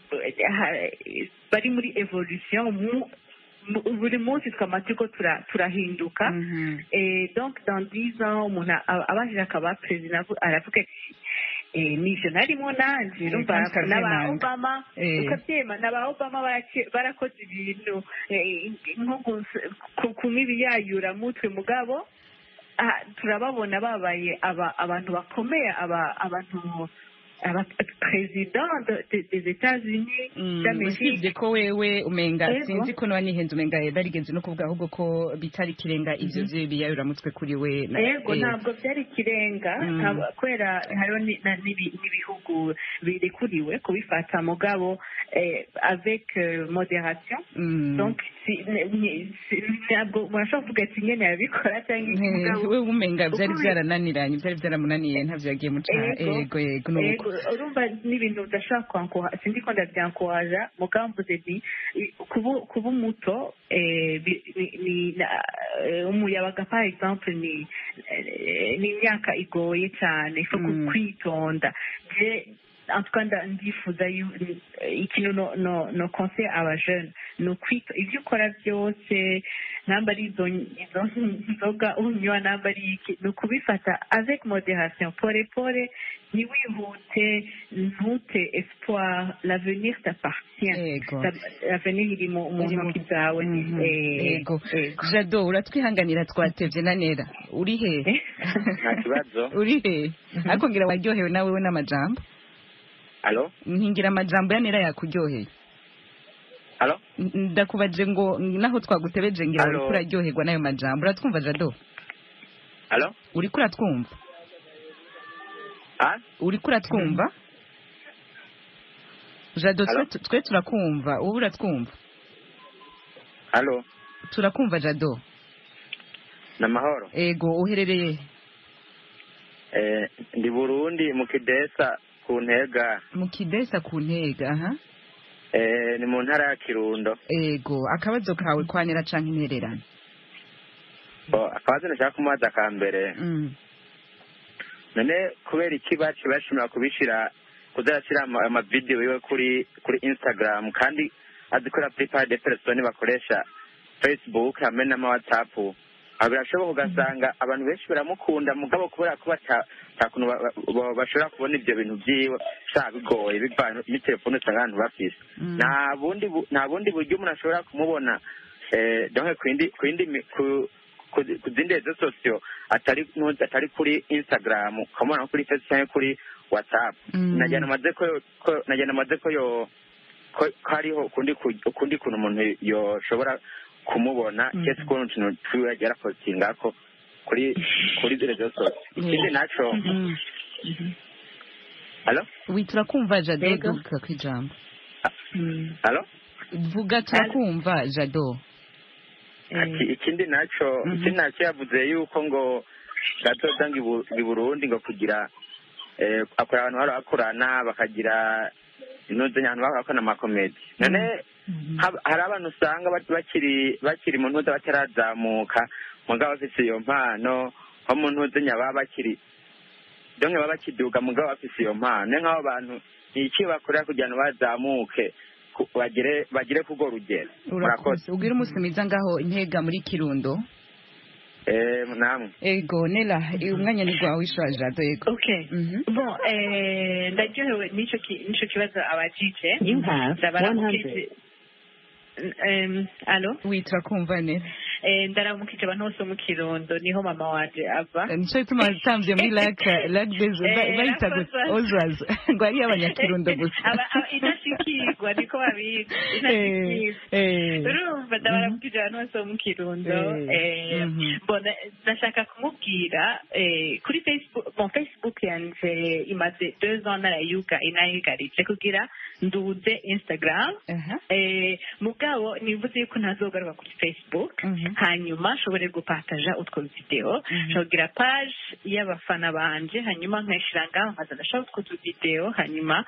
ha- bari muri evolution mu- mu- buri munsi twama turiko tura- turahinduka mhm. Eh, donc dans 10 ans umuntu a- abashije akaba perezida avu- aravuga ati eh, nivyo narimo nanje Eh, urumva kandi ukavyemanga. n'aba obama Eh. ukavyema n'aba obama barake- barakoze ibintu eh, nko gus- ku- kunywa ibiyayuramutwe mugabo ah, turababona babaye aba- abantu bakomeye aba- abantu aba perezida de- de- des États-Unis Mm, d'Amérique usibye ko wewe umenga Ego. sinzi ko niba nihenze umenga yarigeze no kuvuga ahubwo ko bitari ikirenga ivyo vyo biyayuramutwe kuri we na- yego eh, ntabwo byari ikirenga Mm. ntabwo- kubera hariho ni- na- n'ibi- n'ibihugu birekuriwe kubifata mugabo eh, avec euh, modération mm. donc si- ni- ni- si- ntabwo murashobora kuvuga ati nyene yabikora cyangwa iki Eh, mugabo we umenga vyari ukuri- vyarananiranye vyari vyaramunaniye ntavyo yagiye muca Ego. ego yego nuko Ego, urumva n'ibintu udashobora kwankora sindi ko ndavyankoraja mugabo mvuze nti i- kuba kuba umuto eh, bi- ni- ni na- eh, umuyabaga par exemple ni eh, ni imyaka igoye cyane ifo Mm. kwitonda je en tout cas nda- ndifuza yu- eh, ikintu no no no conseil aba jeune ni ukwita ibyo ukora byose namba ari izo izo nzoga unywa namba ari iki ni ukubifata avec modération pore pore ntiwihute ntute espoir l'avenir t'appartient Yego. Ta- l'avenir iri mu mu Iri mu- ntoki zawe Mhm. Eh, Yego. yego. jado uratwihanganira twatevye na nera uri he Eh? nta kibazo uri he ariko ngira waryohewe nawe we n'amajambo alo nkingira amajambo ya nera yakuryoheye alo N- ndakubaje ngo naho twagutebeje ngira Alo. uriko uraryoherwa n'ayo majambo uratwumva jado alo uriko uratwumva ah uriko uratwumva jado twe Alo. twe turakumva wowe uratwumva alo turakumva jado ni amahoro ego uherereye Eh, ndi burundi mu kidesa ku ntega mu kidesa ku ntega aha Eh, ni mu ntara ya kirundo ego akabazo kawe kwanera canke intererano Bo, akabazo nashaka kumubaza ka mbere Mm. none kubera iki baci bashimira kubishira kuzarashyira ama- amavidewo yiwe kuri kuri instagram kandi azi ko plupart de persone bakoresha facebook hamwe n'ama whatsapp aho birashoboka ugasanga abantu benshi baramukunda mugabo kubera ko bata nta kuntu ba- ba- bashobora kubona ibyo bintu byiwe sha bigoye bivanye n'itelefone usanga abantu bafise Mm. nta bundi bu- nta bundi buryo umuntu ashobora kumubona eh, donc ku yindi ku yindi mi- ku ku ku zindi rezo sosiyo atari nu- atari kuri instagram ukamubona nko kuri facebook cyangwa kuri whatsapp Mm. najyana amaze ko ko- najyana amaze ko yo ko ko hariho ukundi ku- ukundi kuntu umuntu yoshobora kumubona Mm. kese ukuntu utuntu twiwe yagiye arapostingako kuri kuri rezo sosiyo ikindi naco Mm. alo wi turakumva jado Ego. duka kwijambo Mm. alo vuga turakumva jado ati ikindi naco Mhm. ikindi naco yavuze yuko ngo gatoza ngo ibu- i burundi ngo kugira eh, akora abantu bari bakorana bakagira intuze ahantu baba bakora amakomedi none hab- hari abantu usanga bak- bakiri bakiri mu ntuze batarazamuka mugabo bafise iyo mpano nko mu ntuze nyababa bakiri donke baba bakiduga mugabo bafise iyo mpano ni nk'abo bantu ni iki bakorera kugira ngo bazamuke ku- bagire bagire kurwo rugero urakoze ubwire umunsi mwiza ngaho intega muri kirundo Eh, namwe ego nela eh, umwanya ni gwawe ishura jado ego okay Mhm. bon eh, ndaryohewe n'icyo ki- n'icyo kibazo abajije You have ndabaramukije em, alo witwa kumva neza Eh, ndaramukije abantu bose bo mu kirundo niho mama wanje ava nico gituma watambye muri lac lac des Eh, ba- bayita Lac gusa Ozaz. ozaz ngo ari abanyakirundo gusa Aba- aba- idashikirwa niko babizi Eh, idashikirwa eh. urumva ndabaramukije abantu bose bo mu kirundo Eh, Eh, mhm. mbona ndashaka kumubwira eh, kuri facebook bon facebook yanje imaze deux ans narayuga inayigaritse kugira nduze instagram Aha. eh, mugabo nivuze yuko ntazogaruka kuri facebook Mhm. hanyuma nshobore gupataja utwo video nshobora page y'abafana banje hanyuma nkayishira ngaho nkaza ndashaka utwo tuvideo hanyuma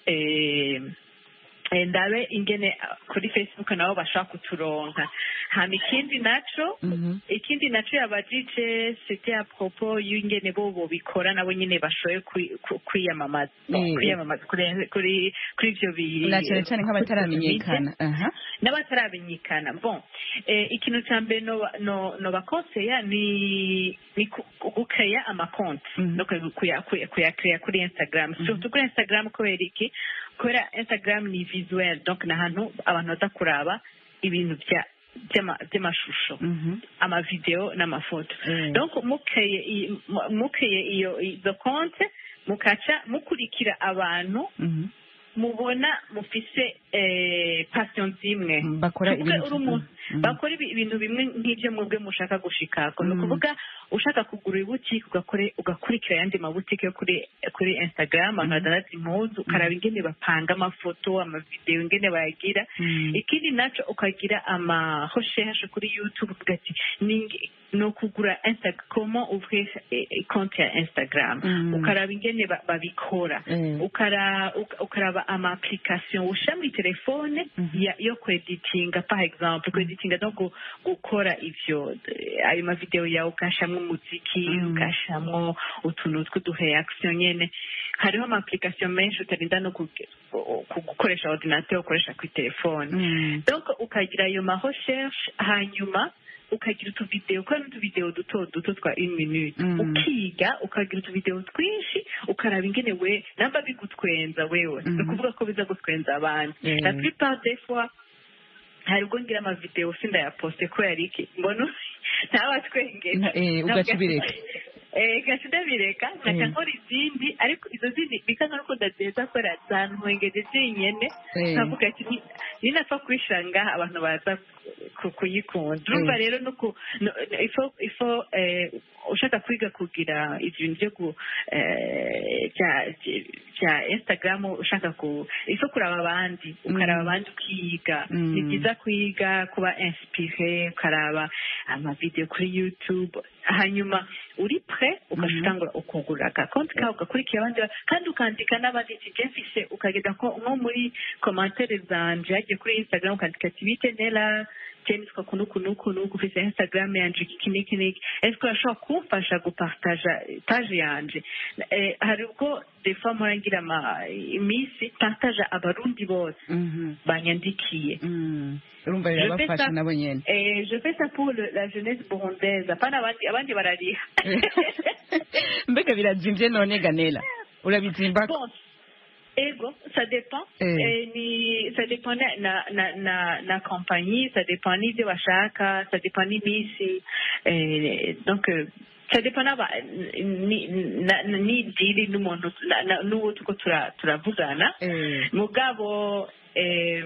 eh, eh, ndabe ingene ah, kuri facebook nabo bashaka kuturonka hama ikindi naco Mhm. ikindi naco yabajije c'était à propos y'ingene bo bobikora nabo nyene bashoboye kwi- ku- kwiyamamaza Eh. kwiyamamaza kuri kuri kuri ivyo bi na cyane cyane nk'abataramenyekana aha n'abataramenyekana bon eh, ikintu cya mbere noba- no- nobakonseya ni ni ku- gukeya amakonti Mhm. no kuya- kuya- kuya- kuyakeya kuri instagram surtout kuri instagram kubera iki kubera instagram ni visuel donc ni ahantu abantu baza kuraba ibintu bya by'ama- by'amashusho Mhm. amavideo n'amafoto Mm. donc mukeye i- mu- mukeye iyo izo konte mukaca mukurikira abantu Mhm. mubona mufise eh, passion zimwe bakora Tuvuge ibintu uri umuntu Mhm. bakora ibi- ibintu bimwe nk'ibyo mwebwe mushaka gushikako ni Mm. ukuvuga ushaka kugura ibutike ugakore ugakurikira ayandi mabutike yo kuri kuri instagram abantu badanaza impuzu ukaraba ingene bapanga amafoto amavideo ingene bayagira Mm. ikindi naco ukagira ama recherche kuri youtube uvuga ati "Ninge- ni ukugura Insta- comment ouvrir eh, eh, compte ya instagram Mm. ukaraba ingene ba- babikora Mm. ukara uka- ukaraba ama application ushyira muri telefone Mhm. ya- yo kweditinga par exemple kweditinga no gu- gukora ivyo eh, ayo mavideo yawe ugashamwo umuziki Mm. ugashamwo utuntu tw'udureaction nyene hariho ama application menshi utarinda no kuge- ku- gukoresha ordinateur ukoresha kuri telefone Mm. donc ukagira ayo ma recherche hanyuma ukagira utuvideo ukora n'utuvideo duto duto twa une minute Mm. ukiga ukagira utuvideo twinshi ukaraba ingene we namba bigutwenza wewe Mhm. ni ukuvuga ko biza gutwenza abandi Mm. la plupart des fois hari ubwo ngira amavideo sindayaposte kubera iki mbona ntabatwengeje Na- eh, ugaca ubireka. Eh, gaca ndabireka nkaca Mm. nkora izindi ariko izo zindi bika nkaruko ndazeza kubera zantwengeje zinyene Eh. nkavuga ati "Ni- ninapfa kubishira ngaha abantu baza ku- kuyikunda urumva Mm. rero nuko no- ifo ifo eh, ushaka kwiga kugira ibintu byo ku eh, bya bya instagram ushaka ku ifo kuraba abandi ukaraba Mm. abandi ukiga Mm. ni byiza kwiga kuba inspire ukaraba amavideo kuri youtube hanyuma uri pre ugashitangura ukugura akakonti kawe ugakurikira abandi ba- kandi ukandika n'abandi ati je mfise ukagenda ko nko muri komantere zanje hagiye kuri instagram ukandika ati bite nela je nitwa kunu kunu kunu ufise instagram yanje iki niki niki eske urashobora kumfasha gupartaja page yanje eh, hari ubwo des fois mpora ngira ama iminsi partaja abarundi bose Mhm. banyandikiye Mm. urumva Je fais birabafasha ça. nabo nyene Eh, je fais ça pour le, la jeunesse burundaise apana abandi abandi barariha mbega birazimvye none ganela urabizimba bon ego ça dépend Eh. eh, ni ça dépend na na na na, na compagnie ça dépend n'ivyo bashaka ça dépend n'iminsi eh, donc euh, ça dépend n'aba ni na- na- n'idiri n'umuntu na- na- n'uwo tuko tura- turavugana Eh. mugabo eh,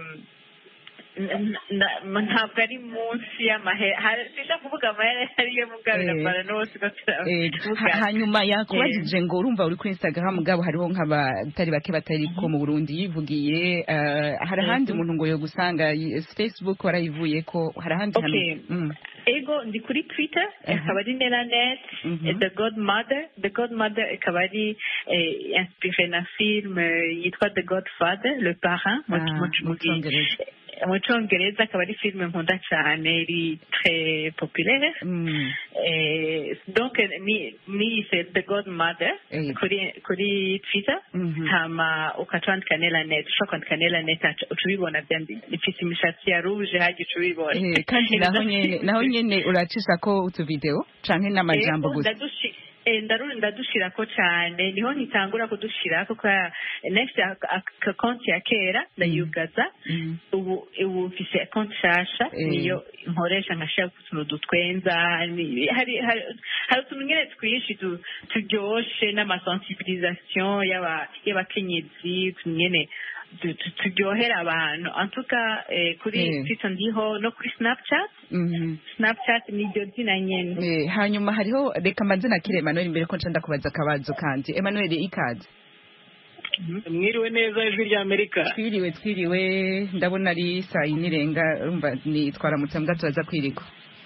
n- n- ntabwo ari munsi y'amahera sinda kuvuga amahera ariyo mugabo Eh. irapana n'uwo tuko Eh, ha- turavugana hanyuma yakubajije ngo urumva uri kuri instagram mugabo hariho nk'abatari bake batari ko mu burundi yivugiye eh, hari ahandi Mhm. umuntu ngo yo gusanga y- facebook warayivuye ko hari ahandi Okay. hantu- Mm. ego ndi kuri twitter Mhm. ikaba ari nelanet Mhm. the godmother the godmother ikaba ari eh, inspiré na film eh, yitwa the godfather le parrain mu- Ah, mu- mu mu- Congereza. mu cyongereza akaba ari film nkunda cyane iri très populaire Mm. Eh, donc eh, ni niyise the godmother Eh. kuri kuri twitter Mhm. hama ukaca wandika nelanet ushobora kwandika nelanet aca- uca ubibona byandi ifite imishatsi ya rouge hajya uca ubibona Eh, kandi naho nyene naho nyene uracisha ko utuvideo canke n'amajambo Ego, gusa ndadushi- Eh, ndaru- ndadushirako cane niho nkitangura kudushirako kubera nefite konti ya kera ndayugaza Mhm. ubu ubu mfise konti nshasha Eh. niyo nkoresha nkashira utuntu dutwenza ni- hari hari hari utuntu nyene twinshi tu- turyoshe n'amasensibilisation y'aba- y'abakenyezi utuntu nyene tu- tu- turyohera abantu antuka kuri Eh. twitter ndiho no kuri snapchat Mhm. snapchat niryo zina nyene Eh, hanyuma hariho reka mbanze nakire Emmanuel mbere ko nca ndakubaza akabazo kandi Emmanuel ikaze mwiriwe neza ijwi rya amerika twiriwe twiriwe ndabona ari saa yine irenga urumva ni twaramutse mbwa turaza kwirika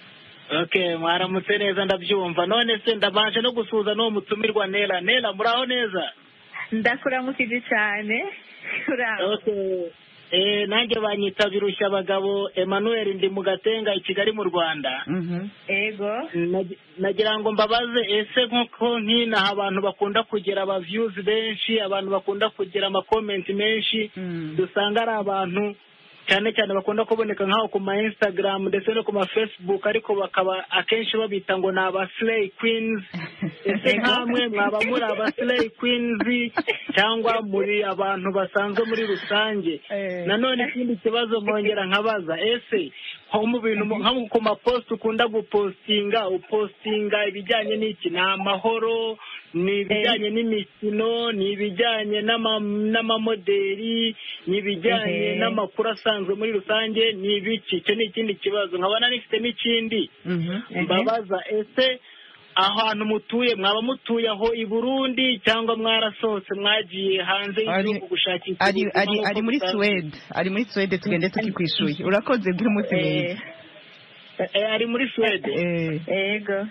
okay mwaramutse neza ndabyumva none se ndabanje no gusuhuza n'uwo mutumirwa nera nera muraho neza ndakuramukije cyane uraho okay eh nanjye banyita birushya abagabo Emmanuel ndi mu gatenga i Kigali mu Rwanda ego Nag- nagira ngo mbabaze ese nk'uko nk'inaha abantu bakunda kugira aba views benshi abantu bakunda kugira ama comment menshi dusanga ari abantu cyane cyane bakunda kuboneka nk'aho ku ma Instagram ndetse no ku ma Facebook ariko bakaba akenshi babita ngo ni aba slay queens ese nkamwe mwaba muri aba slay queens cyangwa muri abantu basanzwe muri rusange nanone ikindi kibazo nkongera nkabaza ese nko mu bintu nko ku mapost ukunda gupostinga upostinga ibijyanye n'iki ni amahoro ni ibijyanye n'imikino ni ibijyanye n'ama- n'amamoderi ni ibijyanye Ehe. n'amakuru asanzwe muri rusange ni ibiki icyo ni ikindi kibazo nkabona nifite n'ikindi mbabaza ese ahantu mutuye mwaba mutuye aho i burundi cyangwa mwarasohotse mwagiye hanze y'igihugu gushakisha ari ubuzima ari nk'uko ari muri busanzwe? Suwede ari muri Suwede tugende tukikwishuye urakoze bwira umunsi mwiza Eh, ari muri Suwede ego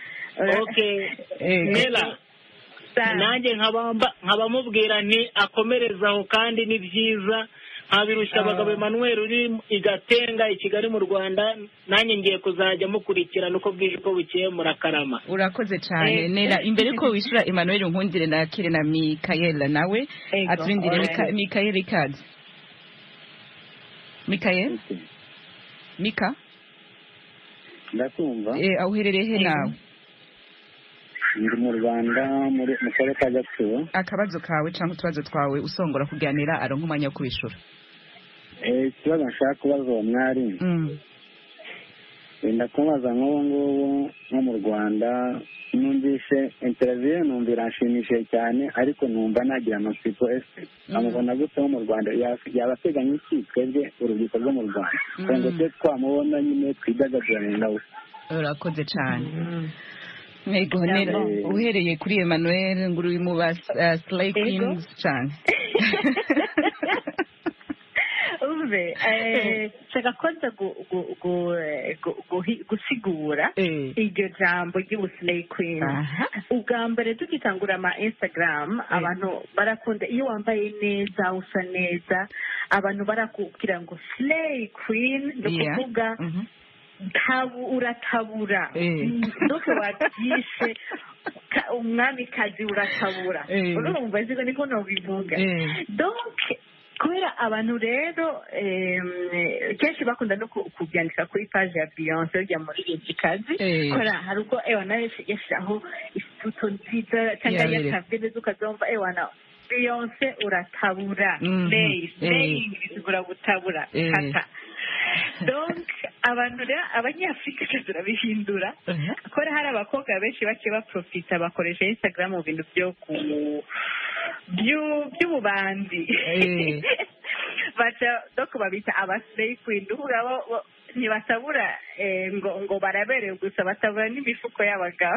okay Nela nanjye nkabamba nkabamubwira nti akomereza aho kandi ni byiza nkabirushya abagabo Emmanuel uri i Gatenga i Kigali mu Rwanda nanjye ngiye kuzajya mukurikirana uko bwije uko bukeye murakarama urakoze cyane Eh. nera imbere ko wishyura Emmanuel nkundire nakire na Mikaela nawe Ego, aturindire alright. Mika- Mikaela ikaze Mikaela Mika ndakumva eh aho uherereye he nawe ndi mu rwanda muri mu karere ka gatsibo akabazo kawe cyangwa utubazo twawe usongora kuganira aronka umwanya wo kubishura Eh, ikibazo nshaka kubaza uwo mwari wenda kumubaza nk'ubu ngubu nko mu rwanda numvishe interiviyo numva iranshimishije cyane ariko numva nagira amatsiko ese amubona gute wo mu rwanda Ya- yaba ateganya iki twebwe urubyiruko rwo mu rwanda kugira ngo twe twamubona nyine twidagadurane nawe urakoze cyane Ego Cyangwa- nera uhereye kuri Emmanuel ngo uri mu ba uh, Slay Queens cyane umve eh, nshaka kwanza gu- gu- gu- eh, gu- guhi- gusigura iryo jambo ry'ubuslay queen ubwa mbere tugitangura ama instagram abantu barakunda iyo wambaye neza usa neza abantu barakubwira ngo slay queen ni Yeah. ukuvuga tabu uratabura Eh. ndoke wabyishe ka- umwamikazi uratabura Eh. urumva ziko niko nobivuga Eh. donc kubera abantu rero em, kenshi bakunda no ku- kubyandika kuri page ya beyonce urya muririmbyikazi Eh. kubera hari ubwo ewana yashyiraho ifoto nziza cyangwa Yabere. yakabye neza ukazumva ewana beyonce uratabura Mhm. slay Eh. slaying bisigura gutabura Eh. kata donc abantu rero abanyafurika twe turabihindura kubera hari abakobwa benshi bake baprofita bakoresha instagram mu bintu byo ku byu- by'ububanzi Eh. baca doko babita abaslay queen uvuga bo bo- ntibatabura eh, ngo ngo baraberewe gusa batabura n'imifuko y'abagabo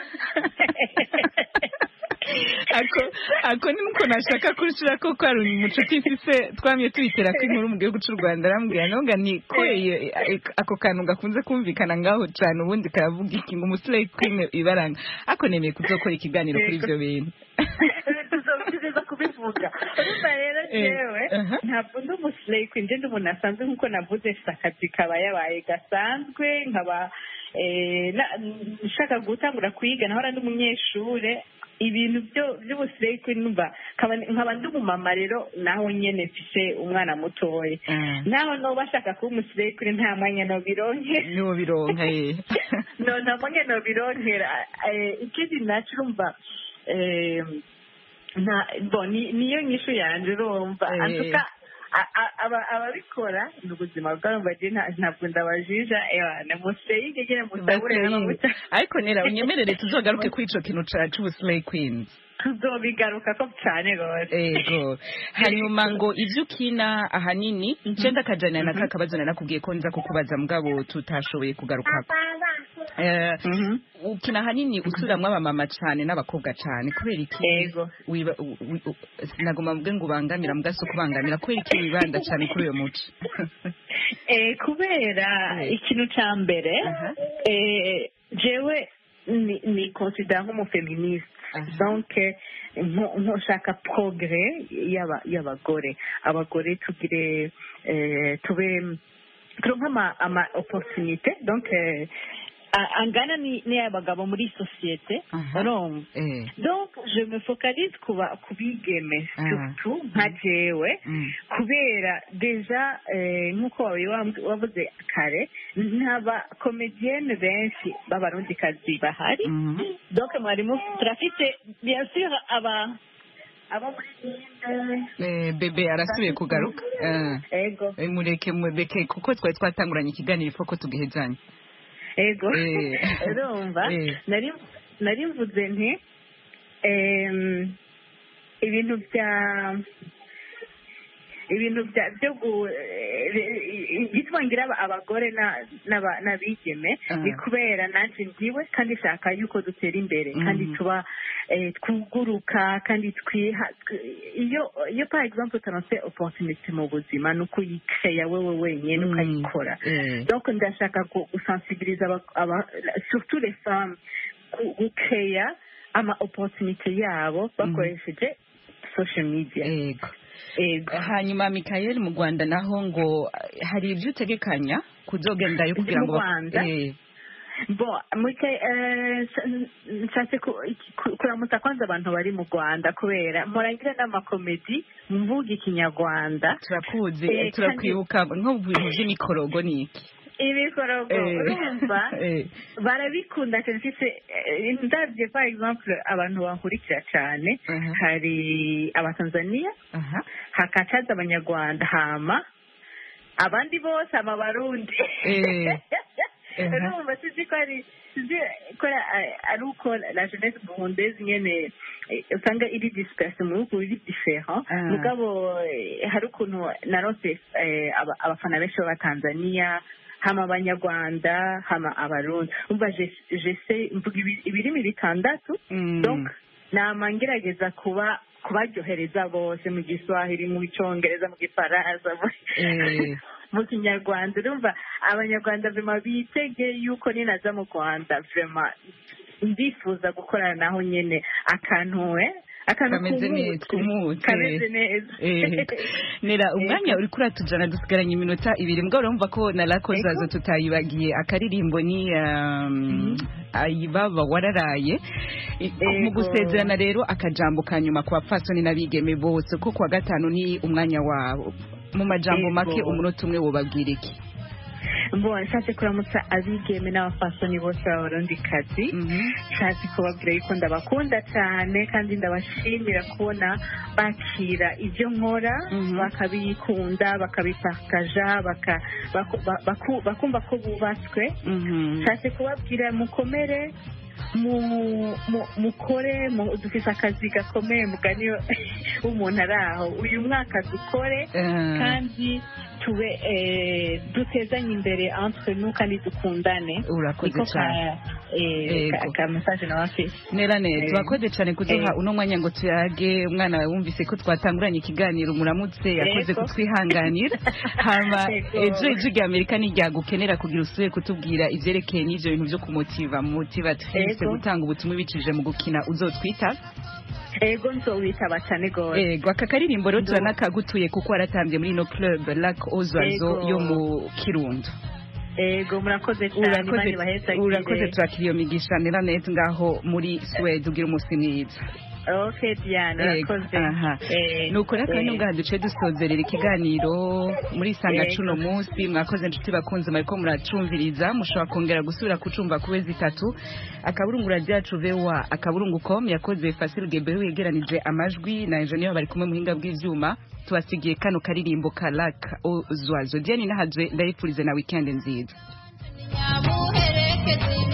ako ako ni muko nashaka kurishira ko ko ari umucuti mfise twamye tuyitera ko inkuru mu gihugu cy'u Rwanda arambwira nonga ni ko iyo- ako kantu gakunze kumvikana ngaho cyane ubundi karavuga iki ngo umuslay queen ibaranga ako nemeye kuzokora ikiganiro kuri ibyo bintu tuzobyiza kubivuga urumva rero Eh, jewe aha. ntabwo ndi umuslay queen nje ndi umuntu asanzwe nk'uko navuze mfite akazi kaba yabaye gasanzwe nkaba eh, na- nshaka gutangura kwiga nahora ndi umunyeshure ibintu byo by'ubusireyi kuri numva nkaba ndi umumama rero naho nyene mfise umwana mutoya naho noba ashaka kuba umusireyi kuri nta mwanya nobironkera niwo bironka ye no nta mwanya nobironkera ikindi naco urumva niyo nyishu yanje urumva antuka ababikora ni ubuzima bwabo mbaje ntabwo ndabajija namuseye ngegere musabure n'amavuta ariko nera unyemerere tuzogaruke kuri ico kintu c'ubuslay queens tuzobigaruka ko cyane rwose ego hanyuma ngo ivyo ukina ahanini cenda akajana na kakabazo narakubwiye ko nza kukubaza mugabo tutashoboye kugarukako ukina ahanini usuramwo abamama cane n'abakobwa cane kubera iki nagomba mvuge ngo ubangamira mugaso kubangamira kubera iki wibanda cane kuri uyo muco kubera ikintu ca mbere jewe ni considera nk'umufeministe donc ntushaka progrès y'abagore abagore tugire tube turonke ama opportunité donc angana n'iy'abagabo muri sosiyete urumva donc je me focalise kuba kubigeme surtout nka jewe kubera deja nk'uko wavuze kare ntaba komedienne benshi b'abarundikazi bahari donc mwarimu turafite bien sûr aba abo muri bebe arasubiye kugaruka ego mureke mureke kuko twari twatanguranye ikiganiro ifo tugihezanye ego urumva nari mvuze nti ibintu bya ibintu byo gituma ngira abagore n'abigeme ni kubera nanjye ndiwe kandi nshaka yuko dutera imbere kandi tuba twuguruka kandi twiha iyo iyo par exemple utanose opportunity mu buzima ni ukuyikeya wewe wenyine ukayikora donc ndashaka gusensibiliza surtout les femmes gukeya ama opportunity yabo bakoresheje social media hanyuma mikayeli mu rwanda naho ngo hari ibyo utegekanya kuzogendayo kugira ngo bo nshatse kuramutsa kwanza abantu bari mu rwanda kubera murangira n'amakomedi mvuga ikinyarwanda turakuzi turakwibuka nko mu bintu by'imikorogo ni iki ibikorogo urumva barabikunda cyane mfise ndabye par exemple abantu bankurikira cyane hari abatanzaniya hakacaza abanyarwanda hama abandi bose amabarundi urumva sizi ko ari sizi ko ari uko la jeunesse burundaise nyene usanga iri disperse mu bihugu biri different mugabo hari ukuntu narose abafana benshi b'abatanzaniya hama abanyarwanda hama abarundi umva jese mvuga ibirimi bitandatu donc nama ngerageza kuba kubaryohereza bose mu giswahili mu cyongereza mu gifaransa mu kinyarwanda urumva abanyarwanda vema bitege yuko ninaza mu rwanda vema ndifuza gukorana naho nyine akantu we kameze neza kumutse kameze neza nera umwanya uri kuratujana dusigaranye iminota ibiri mbwa urumva ko na rako zazo tutayibagiye akaririmbo ni ayibaba wararaye mu gusezerana rero akajambo ka nyuma ku bapfasoni n'abigeme bose ko kuwa gatanu ni umwanya wabo mu majambo make umunota umwe wobabwira iki mbona nshatse kuramutsa abigeme n'abafasoni bose b'abarundikazi nshatse kubabwira yuko ndabakunda cyane kandi ndabashimira kubona bakira ibyo nkora bakabikunda bakabipakaja bakumva ko bubatswe nshatse kubabwira mukomere mukore dufite akazi gakomeye mugani w'umuntu ari aho uyu mwaka dukore kandi tube dutezanye imbere entre nous kandi dukundane urakoze cyane ka message nawe afite nera neza urakoze cyane kuduha uno mwanya ngo tuyage umwana wawe wumvise ko twatanguranye ikiganiro muramutse yakoze kutwihanganira hama ejo ijwi rya amerika niryagukenera kugira usubire kutubwira ivyerekeye n'ivyo bintu vyo kumutiva motivatrice gutanga ubutumwa ibicishije mu gukina uzotwita ego nzowitaba cyane gose ego aka karirimbo rero turanakagutuye kuko waratambye muri ino club lac ozwazo yo mu kirundo ego murakoze cyane imana urakoze ibahesagire urakoze turakira iyo migisha neranet ngaho muri suwede ugira umunsi mwiza ok diane Yego, urakoze aha. Eh, nuko rero kandi eh, ngaha duce dusozerera ikiganiro muri sanga Yego. cuno munsi mwakoze inshuti bakunze mariko muracumviriza mushobora kongera gusubira kucumva ku wezi itatu akaburungu radiyo yacu vewa akaburungu com yakoze fasile gebeho yegeranije amajwi na enjeniyeri bari kumwe muhinga bw'ivyuma tubasigiye kano karirimbo ka lak ozwazo diane nahazwe ndayipfurize na wikendi nziza nyamuherekeze